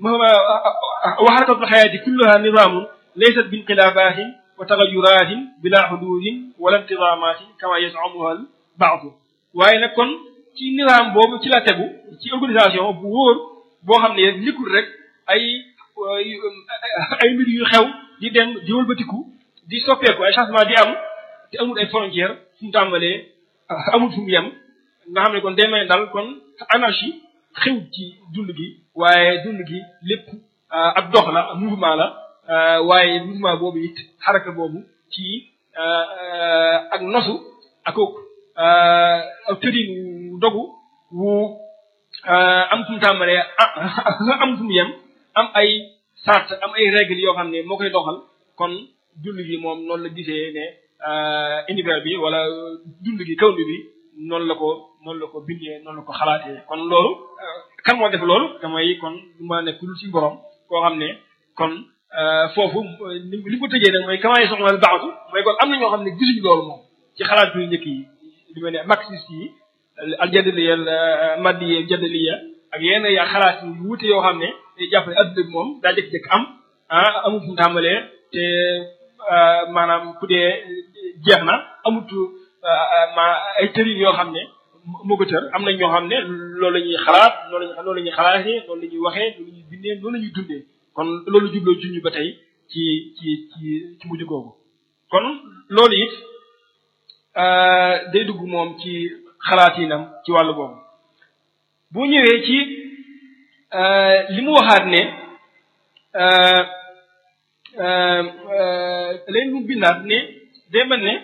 wa xaqiqatul xayaati kulluha nidaamun laysat bi inqilaabatin wa tagayuratin bila xududin wala intidaamatin kama yasamuha al baadu waaye nag kon ci nizaam boobu ci la tegu ci organisation bu wóor boo xam ne nekkul rek ay ay mbir yu xew di dem di wëlbatiku di soppeeku ay changement di am te amul ay frontière fu mu tàmbalee amul fu mu yem nga xam ne kon day may dal kon anarchie xew ci dund gi waaye dund gi lépp ak dox la mouvement la waaye mouvement boobu it xaraka boobu ci ak nosu ak ak tërin dogu wu am fu mu tàmbalee am fu mu yem am ay sart am ay règles yoo xam ne moo koy doxal kon dund gi moom noonu la gisee ne univers bi wala dund gi kaw bi noonu la ko noonu la ko bindee noonu la ko xalaatee kon loolu kan moo def loolu damay kon du ma nekk lu ci borom koo xam ne kon foofu li ko tëjee nag mooy kamaay soxla baaxatu mooy kon am na ñoo xam ne gisuñu loolu moom ci xalaat yu njëkk yi li mel ne marxiste yi aljadaliya maddiya jadaliya ak yenn yaa xalaat yu wuute yoo xam ne day jàpp ne adduna bi moom daa jëkk-jëkk am ah amul fu mu tàmbalee te maanaam ku dee jeex na amut ma ay tërin yoo xam ne moo ko tër am nañ ñoo xam ne loolu la ñuy xalaat loolu la loolu la ñuy xalaatee loolu la ñuy waxee loolu la ñuy bindee loolu la ñuy dundee kon loolu jubloo juñu ba tey ci ci ci ci mujj googu kon loolu it day dugg moom ci xalaatinam ci wàllu boobu bu ñëwee ci li mu waxaat ne leen mu bindaat ne day mel ne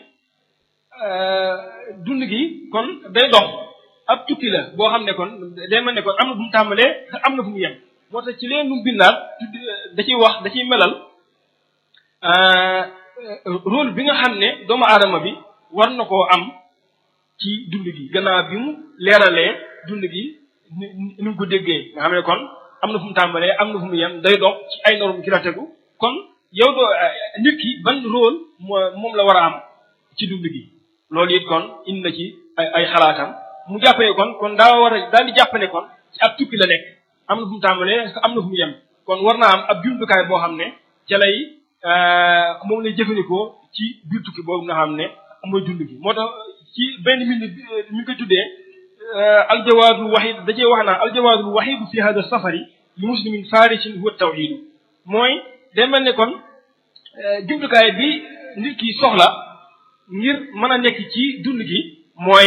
dund gi kon day dox ab tukki la boo xam ne kon day mel ne kon am na fu mu tàmbalee am na fu mu yem moo tax ci leen mu bindaat da ciy wax da ciy melal rôle bi nga xam ne doomu aadama bi war na koo am ci dund gi gannaaw bi mu leeralee dund gi ni ni mu ko déggee nga xam ne kon am na fu mu tàmbalee am na fu mu yem day dox ci ay normes ci la tegu kon yow doo nit ki ban rôle moo moom la war a am ci dund gi loolu it kon indi na ci ay ay xalaatam mu jàppee kon kon daa war a daal di jàpp ne kon ci ab tukki la nekk am na fu mu tàmbalee am na fu mu yem kon war naa am ab jumtukaay boo xam ne ca lay moom lay jëfandikoo ci biir tukki boobu nga xam ne mooy dund gi moo tax ci benn minute mi ngi koy tuddee aljawaadul waxid da cee wax naa aljawaadul waxidu fi hada safari li muslimin farisin huwa tawxidu mooy day mel ne kon jumtukaay bi nit ki soxla ngir mën a nekk ci dund gi mooy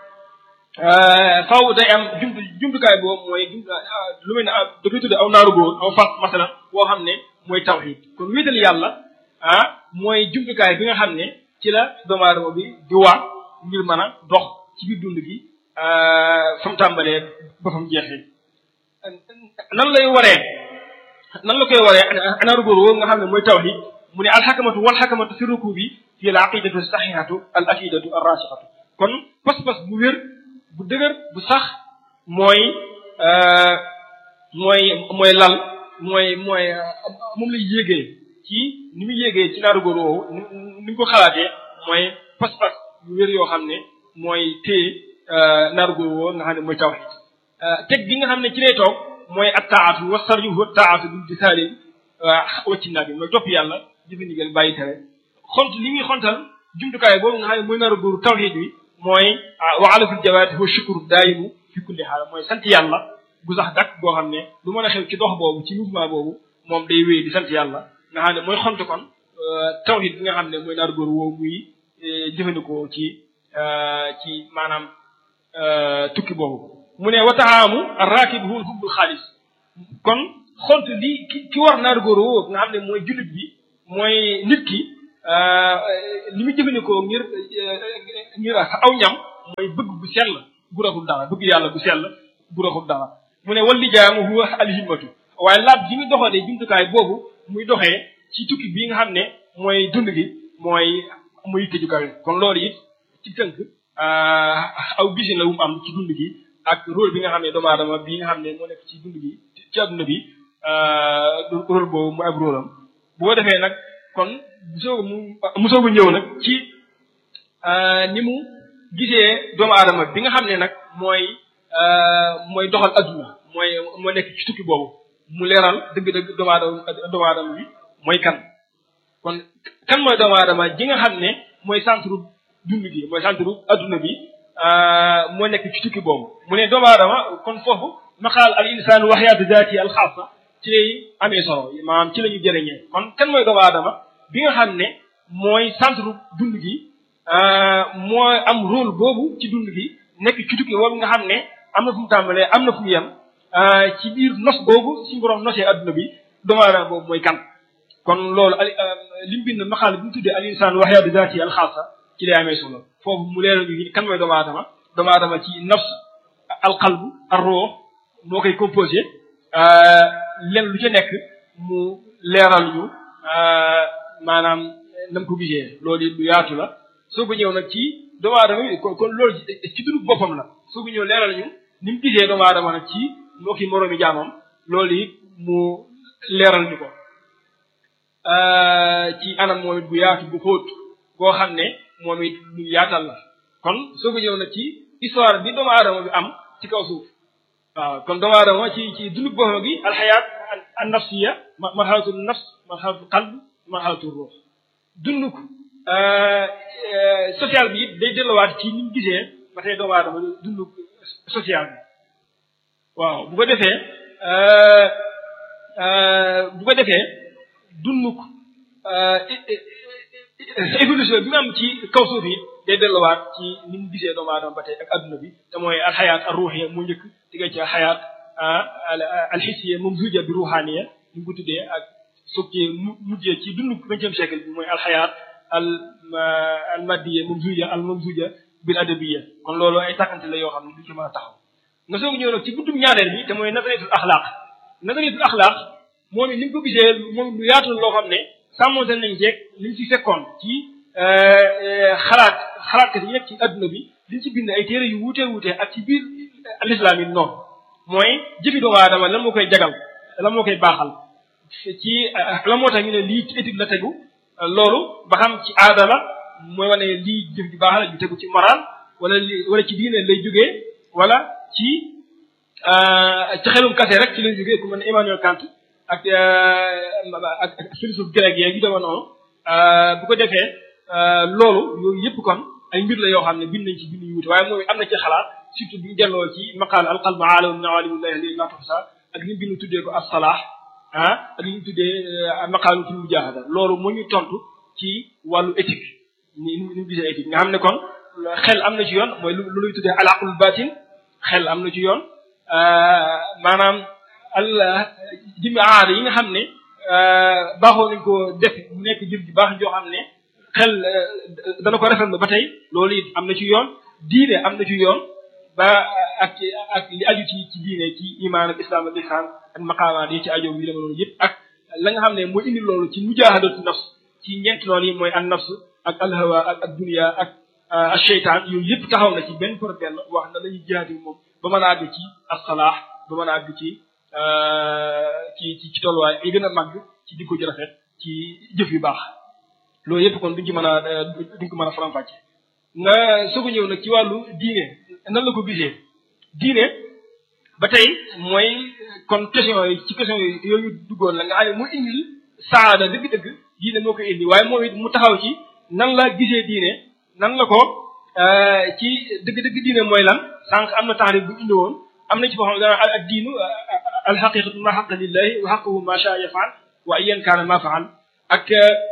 faw day am jumtu jumtukaay boobu mooy jumtu lu mel ne da koy tuddee aw naaru góor aw fas masalan boo xam ne mooy tawxid kon wéetal yàlla ah mooy jumtukaay bi nga xam ne ci la doomu aadama bi di waa ngir mën a dox ci biir dund gi fa mu tàmbalee ba fa mu jeexee nan lay waree nan la koy waree anaaru góor woo nga xam ne mooy tawxid mu ne alxakamatu wal xakamatu fi rukubi fi al aqidatu saxihatu al akidatu ar rasixatu kon pas-pas bu wér bu dëgër bu sax mooy mooy mooy lal mooy mooy moom lay yéegee ci ni muy yéegee ci naaru góor woowu ni ni ko xalaatee mooy pas-pas bu wér yoo xam ne mooy téye naaru góor woowu nga xam ne mooy tawxid teg gi nga xam ne ci lay toog mooy at taatu wa sarju wa taatu bil disaali wacci naa bi mooy topp yàlla jëfe ndigal bàyyi tere xont li muy xontal jumtukaay boobu nga xam ne mooy naaru góoru tawxid bi mooy wa alaful jawaati wa shukru daayimu fi kulli xaal mooy sant yàlla gu sax dakk boo xam ne lu mën a xew ci dox boobu ci mouvement boobu moom day wéy di sant yàlla nga xam ne mooy xont kon tawxid bi nga xam ne mooy naaru góoru woowu muy jëfandikoo ci ci maanaam tukki boobu mu ne wa taxaamu arrakib huwa hubbul xaalis kon xont li ki ki war naaru góor woowu nga xam ne mooy jullit bi mooy nit ki li muy jëfandikoo ngir ngir aw ñam mooy bëgg bu sell bu raxul dara bëgg yàlla bu sell bu raxul dara mu ne wal lijaamu huwa alhimmatu waaye laab ji muy doxalee jumtukaay boobu muy doxee ci tukki bii nga xam ne mooy dund gi mooy muy yitte ju kawe kon loolu it ci tënk aw bisin la wu mu am ci dund gi ak rôle bi nga xam ne doomu aadama bi nga xam ne moo nekk ci dund gi ci adduna bi rôle boobu mu ab rôle am bu ko defee nag kon bu soog mu mu soog a ñëw nag ci ni mu gisee doomu aadama bi nga xam ne nag mooy mooy doxal adduna mooy moo nekk ci tukki boobu mu leeral dëgg-dëgg doomu aadama doomu aadama bi mooy kan kon kan mooy doomu aadama ji nga xam ne mooy centre dund gi mooy centre adduna bi moo nekk ci tukki boobu mu ne doomu aadama kon foofu maqaal al insaan waxyaatu daati al xaasa ci lay amee solo maanaam ci la ñu jëriñee kon kan mooy doomu aadama bi nga xam ne mooy centre dund gi moo am rôle boobu ci dund gi nekk ci tukki boobu nga xam ne am na fu mu tàmbalee am na fu mu yem ci biir nos boobu suñu borom nosee adduna bi doomu aadama boobu mooy kan kon loolu ali li mu bind maqaal bi mu tuddee al insaan waxyaatu daati al xaasa ci lay amee solo foofu mu leeral ñu kan mooy doomu aadama doomu aadama ci nafs al qalb ar ruux moo koy composé len lu ca nekk mu leeral ñu maanaam nam ko gisee loolu it lu yaatu la soo ko ñëw nag ci doomu aadama bi kon loolu ci dundu boppam la soo ko ñëw leeral ñu ni mu gisee doomu aadama nag ci moo ki moroomi jaamam loolu it mu leeral ñu ko ci anam moom it bu yaatu bu xóot boo xam ne moom it lu yaatal la kon soo ko ñëw nag ci histoire bi doomu aadama bi am ci kaw suuf waaw kon doomu aadama ci ci dundu boppam gi alxayaat an nafsiya marxalatu nafs marxalatu qalb marxalatu ruux dunduk social bi it day delluwaat ci ni mu gisee ba tey doomu aadama dunduk social bi waaw bu ko defee bu ko defee dunduk évolution bi mu am ci kaw suuf yi day delluwaat ci ni mu gisee doomu aadama ba tey ak adduna bi te mooy alxayaat ar ruuxiya mu njëkk digga ci xayaat alxisiya moom zuja bi ruuxaaniya ñu ko tuddee ak soog ci mujjee ci dundu vingtième siècle bi mooy alxayaat al al maddiya moom zuja al moom zuja bil adabiya kon loolu ay tàkkante la yoo xam ne du ci mën a taxaw nga soog ñëw nag ci buddum ñaareel bi te mooy nazariyatul axlaaq nazariyatul axlaaq moom it ni mu ko gisee moom lu yaatu loo xam ne sàmmonte nañ jeeg liñ ci fekkoon ci xalaat xalaatkat yi nekk ci adduna bi liñ ci bind ay téere yu wuutee wuutee ak ci biir l'islam yi noonu mooy jëfi doomu aadama lan moo koy jagal lan moo koy baaxal ci lan moo tax ñu ne lii ci étude la tegu loolu ba xam ci aada la mooy wane lii jëf ji baax la ju tegu ci moral wala li wala ci diine lay jógee wala ci ci xelum kase rek ci lay jógee ku mel ne Emmanuel Kant ak ak ak philosophe grec yeeg yu dama noonu bu ko defee loolu yooyu yëpp kon ay mbir la yoo xam ne bind nañ ci bind yu wuute waaye moom am na ci xalaat surtout bi ñu delloo ci maqaal alqalbu aalamu min awalimullahi li la tuhsa ak li mu bind tuddee ko as-salah ah ak li ñu tuddee maqaalu fil mujahada loolu moo ñu tontu ci wàllu éthique ni ni ñu gisee éthique nga xam ne kon xel am na ci yoon mooy lu luy tuddee al aqlul batin xel am na ci yoon maanaam al jëmmi aada yi nga xam ne baaxoo nañ ko def mu nekk jëf ji baax joo xam ne xel dana ko rafetlu ba tey loolu it am na ci yoon diine am na ci yoon ba ak ak li aju ci ci diine ci imaan ak islam ak ihsan ak maqaamaat yi ci aju yu dema noonu yëpp ak la nga xam ne mooy indi loolu ci mujahadatu nafs ci ñeenti noonu yi mooy an nafs ak alhawa ak ak dunia ak ak cheytaan yooyu yëpp taxaw na ci benn par benn wax na lañuy jihaati moom ba mën a àgg ci as-salaax ba mën a àgg ci ci ci ci tolluwaay ay gën a màgg ci jikko ji rafet ci jëf yu baax loolu yëpp kon duñ ci mën a duñ ko mën a faram-fàcce nga soog a ñëw nag ci wàllu diine nan la ko gisee diine ba tey mooy kon question yi ci question yooyu duggoon la nga xam ne mu indil saada dëgg-dëgg diine moo koy indi waaye moom it mu taxaw ci nan la gisee diine nan la ko ci dëgg-dëgg diine mooy lan sànq am na taarif bu indi woon am na ci boo xam ne dana ak diinu alxaqiqatu ma xaqa lillahi wa xaquhu ma sha yafaal wa ayan kaana ma faal ak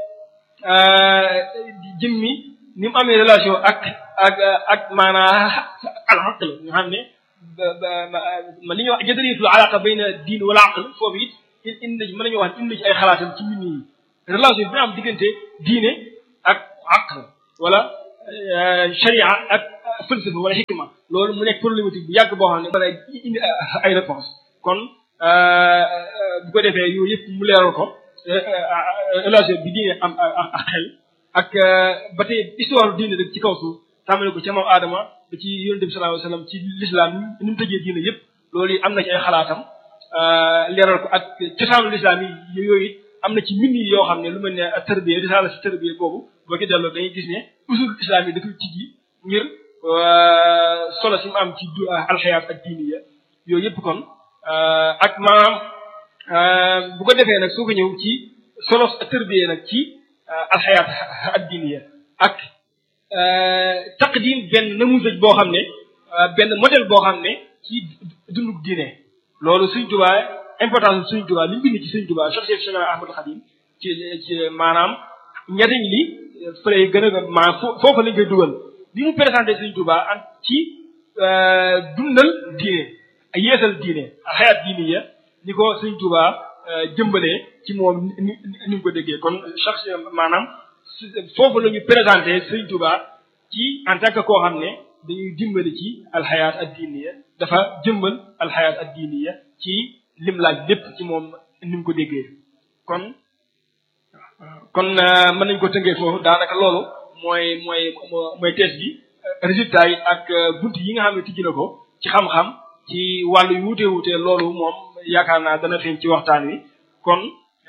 jëmmi ni mu amee relation ak ak ak maanaa alxaql nga xam ne ma li ñuy wax jadariyatul alaqa bayna diin wala aql foofu it indi mën nañu wax indi ci ay xalaatam ci mbir yi relation bi am diggante diine ak aql wala sharia ak falsafa wala xikma loolu mu nekk problématique bu yàgg boo xam ne mën a indi ay réponse kon bu ko defee yooyu yëpp mu leeral ko relation bi diine am ak xel ak ba tey histoire diine rek ci kaw suuf tàmbale ko ca maam Adama ba ci yonent bi sallallahu alayhi wasallam ci l'islam ni mu tëjee diine yëpp loolu yi am na ci ay xalaatam leeral ko ak cosaanu l'islam yi yooyu it am na ci mbind yi yoo xam ne lu mel ne tërbiya risaala si tërbiya boobu boo ci delloo dañuy gis ne usul islam yi dafay tijji ngir solo si mu am ci alxayaat ak diiniya yooyu yëpp kon ak maanaam bu ko defee nag soo ko ñëw ci solo tërbiya nag ci alxayaat ak diiniya ak taqdim benn namuzaj boo xam ne benn modèle boo xam ne ci dundug diine loolu Sëriñ Tuubaa importance Sëriñ Tuubaa li mu bind ci Sëriñ Tuubaa Cheikh Cheikh Cheikh Ahmadou Khadim ci ci maanaam njariñ li fële gën a maanaam foofu lañ koy dugal bi mu présenté Sëriñ Tuubaa ak ci dundal diine ak yeesal diine ak xayaat diine ya ni ko Sëriñ Tuubaa jëmbalee ci moom ni ni mu ko déggee kon chaque maanaam foofu la ñu présenté Sëriñ Tuubaa ci en tant que koo xam ne dañuy dimbali ci alxayaat ad diiniya dafa jëmbal alxayaat ad diiniya ci lim laaj lépp ci moom ni mu ko déggee kon kon mën nañ ko tënkee foofu daanaka loolu mooy mooy mooy thèse bi résultat yi ak bunt yi nga xam ne tijji na ko ci xam-xam ci wàllu yu wuute wuute loolu moom yaakaar naa dana feeñ ci waxtaan wi kon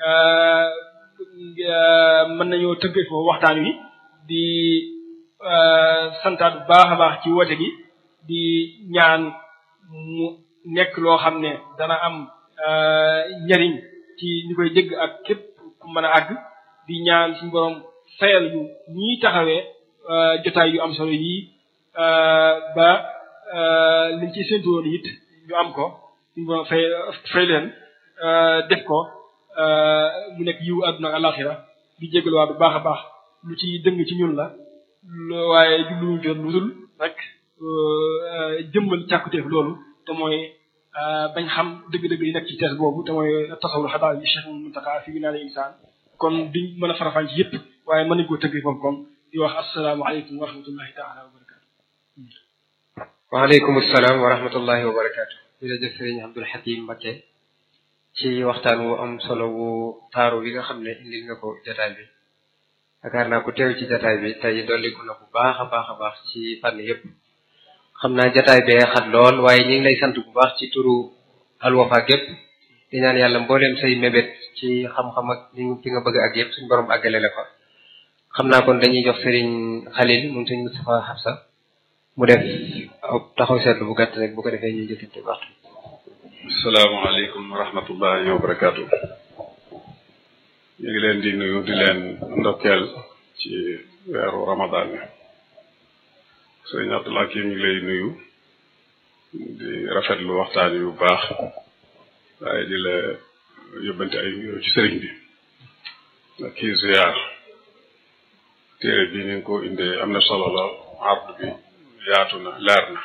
mën nañoo tënkee foofu waxtaan wi di santaat bu baax a baax ci woote gi di ñaan mu nekk loo xam ne dana am njariñ ci ñi koy dégg ak képp ku mën a àgg di ñaan suñu borom fayal yu ñii taxawee jotaay yu am solo yii ba liñ ci séntu woon it ñu am ko suñu borom fay fay leen def ko mu nekk yiw àdduna ak alaxira di jégaluwaat bu baax a baax lu ci dëng ci ñun la waaye jubluwuñ ko lu dul rek jëmmal càkkuteef loolu te mooy bañ xam dëgg-dëgg yi nekk ci tees boobu te mooy tasawul xadaa yi Cheikh Mountakha fi binaal insaan kon duñ mën a farafaan ci yëpp waaye mën nañ koo tëggee foofu kon di wax asalaamaaleykum wa rahmatullahi taala wa barakaatu. waaleykum salaam wa rahmatullahi wa barakaatu. jërëjëf sëriñ Abdul Hakim Mbacké ci waxtaan wu am solo wu taaru bi nga xam ne indil nga ko jataay bi. yaakaar naa ku teew ci jataay bi tey dolliku na bu baax a baax a baax ci fànn yëpp. xam naa jataay bee xat lool waaye ñu ngi lay sant bu baax ci turu alwafa gépp di ñaan yàlla mbooleem say mébét ci xam-xam ak li fi nga bëgg ak yëpp suñu borom àggale la ko xam naa kon dañuy jox sëriñ Xalil moom sëriñ Moustapha Xabsa mu def taxaw seetlu bu gàtt rek bu ko defee ñuy jëkkante waxtu asalaamaaleykum wa rahmatullahi wa barakaatu ñu ngi leen di nuyu di leen ndokkeel ci weeru ramadan bi sëriñ Abdullah kii ñu ngi lay nuyu di rafetlu waxtaan yu baax waaye di la yóbbante ay nuyoo ci sëriñ bi ak kii ziyaar téere bi ni nga ko indee am na solo lool ardu bi yaatu na leer na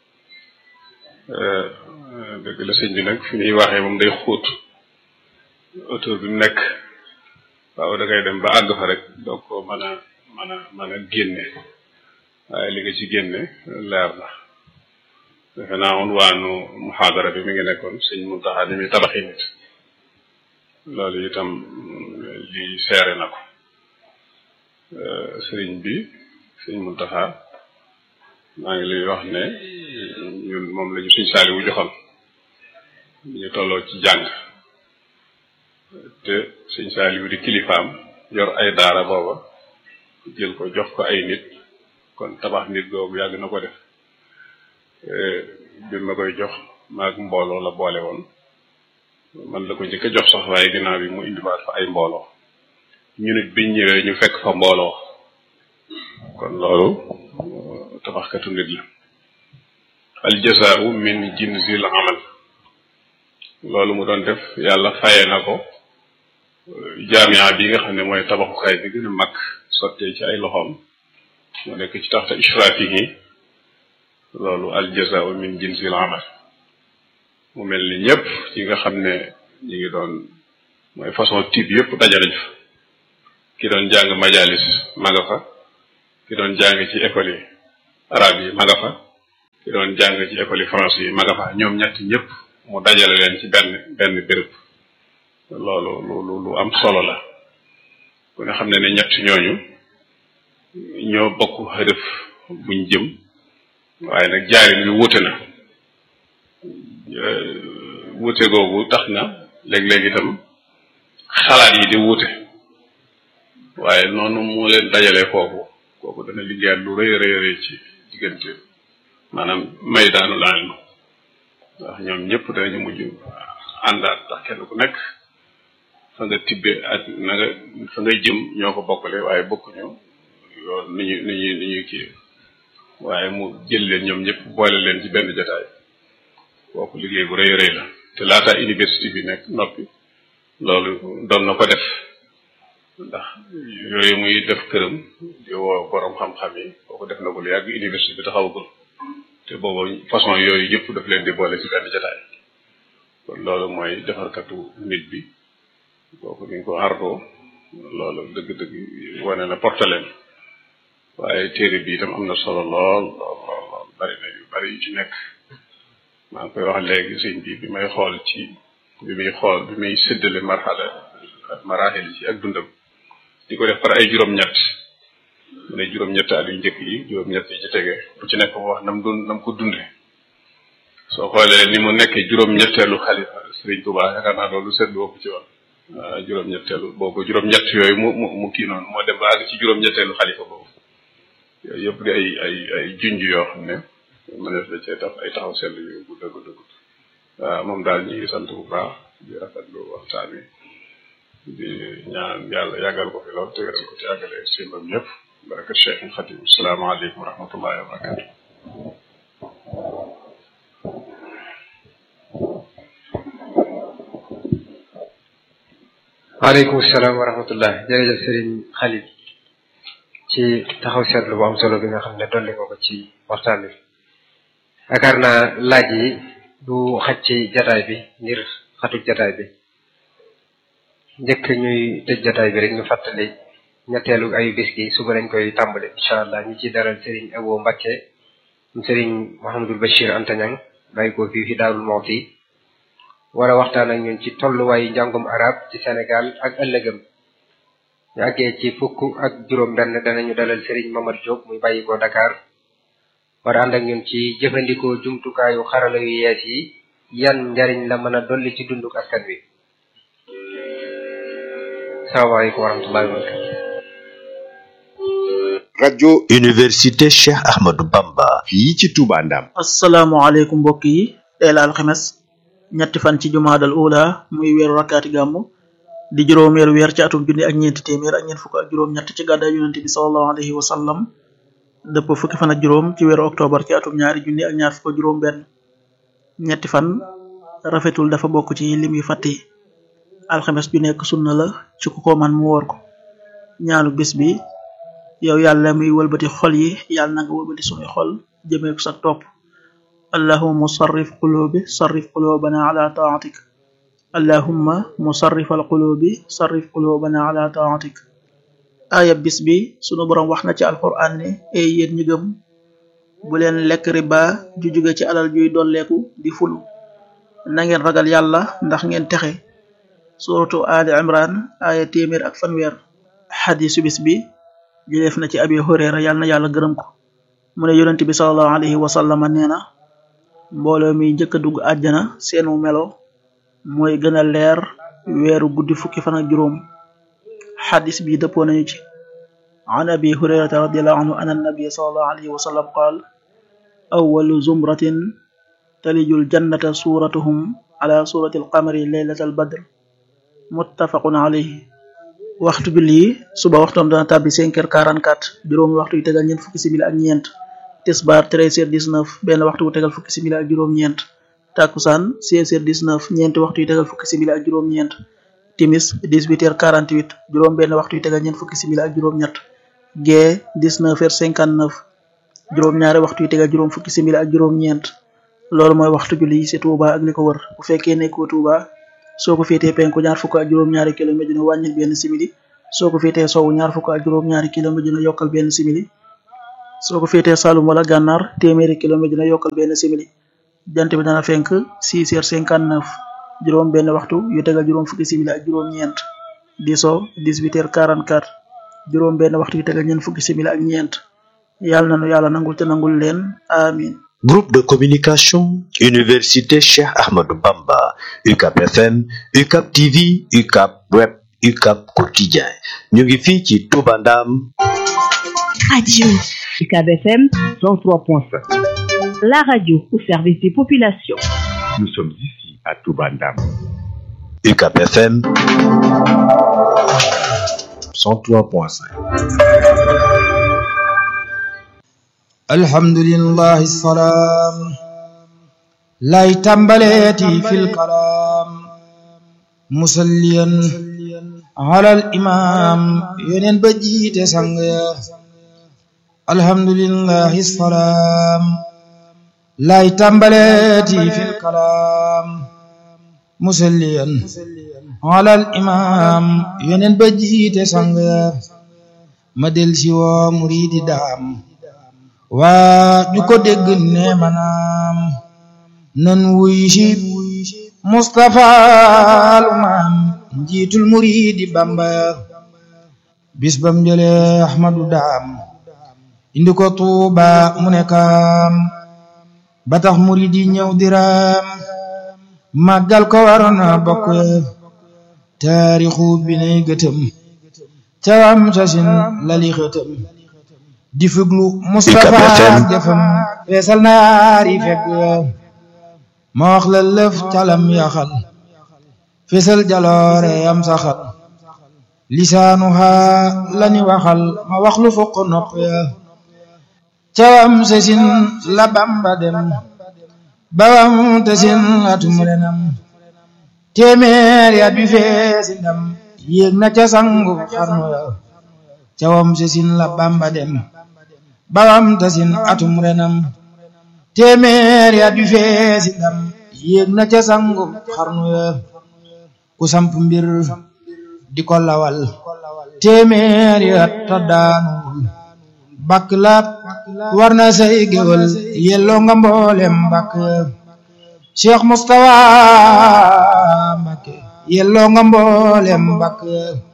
dëgg la sëñ bi nag fi ñuy waxee moom day xóot auteur bi mu nekk waaw da ngay dem ba àgg fa rek doog ko mën a mën a mën a génne waaye li nga ci génne leer na defe naa woon waanu muxaadara bi mi ngi nekkoon sëñ Muntaxa ni muy tabaxi nit loolu itam li seere na ko sëriñ bi sëñ Muntaxa maa ngi lay wax ne ñun moom la ñu suñ saali wu joxoon ñu tolloo ci jàng te suñ saali wu di kilifaam yor ay daara booba jël ko jox ko ay nit kon tabax nit googu yàgg na ko def bi ma koy jox maag mbooloo la boole woon man la ko njëkk a jox sax waaye ginnaaw bi mu indiwaat fa ay mbooloo ñu nit biñ ñëwee ñu fekk fa mbooloo kon loolu tabaxkatu nit la al jazaau min jinsil amal loolu mu doon def yàlla faye na ko jaamia bi nga xam ne mooy tabaxukaay bi gën a mag sottee ci ay loxoom mu nekk ci taxta ishrafihi loolu al jazaau min jinsil amal mu mel ni ñëpp ci nga xam ne ñi ngi doon mooy façon type yëpp dajale fa ki doon jàng majalis ma nga fa ki doon jàng ci école yi arabe yi ma nga fa ki doon jàng ci école yi français yi ma nga fa ñoom ñett ñëpp mu dajale leen ci benn benn béréb loolu lu lu am solo la ku nga xam ne ne ñett ñooñu ñoo bokk xërëf buñ jëm waaye nag jaarin wi wuute na wuute googu tax na léeg-léeg itam xalaat yi di wuute waaye noonu moo leen dajalee foofu kooku dana liggéeyaat lu rëy rëy rëy ci diggante maanaam may daanu laal ma ndax ñoom ñëpp danañu mujj àndaat ndax kenn ku nekk fa nga tibbe ak na nga fa ngay jëm ñoo ko bokkale waaye bokkuñu yoon ni ñu ni ñu ni ñuy kii waaye mu jël leen ñoom ñëpp boole leen ci benn jotaay kooku liggéey bu rëy rëy la te laata université bi nekk noppi loolu doon na ko def ndax yooyu muy def këram di woo borom xam-xam yi kooku def na ko lu yàgg université bi taxawagul te boobu façon yooyu yëpp daf leen di boole ci benn jotaay kon loolu mooy defarkatu nit bi kooku ni ñu ko artoo loolu dëgg-dëgg wane na portaleen waaye téere bi itam am na solo lool lool lool lool bari na yu bari yu ci nekk maa ngi koy wax léegi sëñ bi bi may xool ci bi muy xool bi muy séddale marxala maraaxil ci ak dundam di ko def par ay juróom-ñett mu ne juróom-ñett at yu njëkk yi juróom-ñett yi ci tege bu ci nekk mu wax nam dund nam ko dunde soo xoolee ni mu nekkee juróom-ñetteelu xalifa Sëriñ Tuubaa yaakaar naa loolu seetlu wopp ci woon waaw juróom-ñetteelu boobu juróom-ñett yooyu mu mu mu kii noonu moo dem ba àgg ci juróom-ñetteelu xalifa boobu yooyu yëpp di ay ay ay junj yoo xam ne mënees la cee def ay taxaw seetlu yu bu dëgg dëgg waaw moom daal ñu ngi sant bu baax di rafetlu waxtaan wi di ñaan yàlla yàggal ko fi lool te wéral ko te yàggale simbam yëpp baraka Cheikh Xatim salaamaaleykum wa rahmatullahi wa barakatu waaleykum salaam wa rahmatullah jërëjëf Serigne Khalil ci taxaw seetlu bu am solo bi nga xam ne dolli ko ko ci waxtaan bi yaakaar naa laaj yi du xaj ci jataay bi ngir xatuk jataay bi njëkk ñuy tëj jataay bi rek ñu fàttali ñetteelu ayu bis gi suba lañ koy tàmbali incha allah ñi ci daral Serigne Abo Mbakke Serigne Mouhamadul Bachir Antañang bàyyi ko fii fi Daarul Mawti wala waxtaan ak ñun ci tolluwaayu njàngum arab ci Sénégal ak ëllëgëm ñu àggee ci fukk ak juróom benn danañu dalal Serigne Mamad Diop muy bàyyi ko Dakar war ànd ak ñun ci jëfandikoo jumtukaayu xarala yu yees yi yan njariñ la mën a dolli ci dunduk askan wi salaamaaleykum wa rahmatullahi wa barakatu rajo université Cheikh Ahmadou Bamba fii ci Touba Ndam asalaamaaleykum mbokk yi tey la alxames ñetti fan ci jumaadal ula muy weeru rakkaati gàmmu di juróomeeru weer ci atum junni ak ñeenti téeméer ak ñeent fukk ak juróom ñett ci gàddaay yonente bi salallahu alayhi wa sallam dëpp fukki fan ak juróom ci weeru octobre ci atum ñaari junni ak ñaar fukk ak juróom benn ñetti fan rafetul dafa bokk ci lim yu fàtte yi alxames ju nekk sunna la ci ku ko man mu woor ko ñaanu bis bi yow yàlla muy wëlbati xol yi yàlla na nga wëlbati sunuy xol jëmee ko sa topp allahuma musarrif qulubi sarrif qulubana ala taatik allahumma musarrif alqulubi sarrif qulubana ala taatik aaya bis bi sunu boroom wax na ci alquran ne ay yéen ñi gëm bu leen lekk riba ju jóge ci alal juy dolleeku di fulu na ngeen ragal yàlla ndax ngeen texe suratu ali imran aaya téeméer ak fanweer xadisu bis bi jëleef na ci abi hurayra yàlla na yàlla gërëm ko mu ne yonent bi salallahu alayhi wa sallama nee na mbooloo mi njëkk a dugg àjjana seenu melo mooy gën a leer weeru guddi fukki fan ak juróom xadis bi dëppoo nañu ci an abi hurayrata radiallahu anhu an annabi salallahu alayhi wa sallam qaal awalu zumratin talijul jannata suratuhum ala surati alqamari leylata albadr muttafaqun alayhi waxtu julli yi suba waxtoom dana tàbbi cinq heures quarante quatre juróomi waxtu yu tegal ñeent fukki simili ak ñeent tisbaar treize heures dix neuf benn waxtu bu tegal fukki simili ak juróom-ñeent takkusaan seize heures dix neuf ñeenti waxtu yu tegal fukki simili ak juróom-ñeent timis dix huit heures quarante huit juróom benn waxtu yu tegal ñeent fukki simili ak juróom-ñett gee dix neuf heures cinquante neuf juróom-ñaari waxtu yu tegal juróom fukki simili ak juróom-ñeent loolu mooy waxtu julli yi ci Touba ak li ko wër bu fekkee nekkoo Touba soo ko féetee penku ñaar fukk ak juróom-ñaari kilomètre dina wàññil benn simili soo ko féetee sowu ñaar fukk ak juróom-ñaari kilomètre dina yokkal benn simili soo ko féetee Saloum wala gànnaar téeméeri kilomètre dina yokkal benn simili jant bi dana fenk 6 heures 59 juróom benn waxtu yu tegal juróom fukki simili ak juróom-ñeent di so 18 heures 44 juróom benn waxtu yu tegal ñeent fukki simili ak ñeent yàlla na nu yàlla nangul te nangul leen amin Groupe de communication Université Cheikh Ahmadou Bamba UCAP FM UCAP TV UCAP Web UCAP Quotidien ñu ngi fii ci Touba Ndam Radio UCAB FM 103.5. la radio au service des populations. Nous sommes ici à Toubandam. UCAP FM 103.5 alhamdulillahi salaam lay tàmbaleeti fil kalaam musalliyan alal imaam yeneen ba jiite sang ya alhamdulillahi salaam lay tàmbaleeti fil kalaam musalliyan alal imaam yeneen ba jiite sang ya ma del si woo muriidi daam waa ñu ko dégg ne manaam nan wuy si Mustapha lu maam njiitul muriidi Bamba bis bam jële Ahmadu daam indi ko Tuuba mu ne kaam ba tax muriidi ñëw diraam màggal ko war na bokk taarixu bi nay gëtëm cawam sasin lali xëtëm di fuglu Mustapha jëfam feesal na yaari fekk ma wax la lëf calam yaxal feesal jaloore am saxal lisaanu haa lani waxal ma wax lu fokk nopp ya cawam sesin la Bamba dem bawam tesin atum renam téeméer ya bi feesi ndam yéeg na ca sangu xarnu ya cawam sesin la Bamba dem bawam tasin atum renam téeméer ya du feesi ndam yéeg na ca sangu xarnu ya ku samp mbir di ko lawal téeméer ya ta daanuwul bakk la war na say géwal yelloo nga mboolem bakk Cheikh Moustapha Mbacké yelloo nga mboolem bakk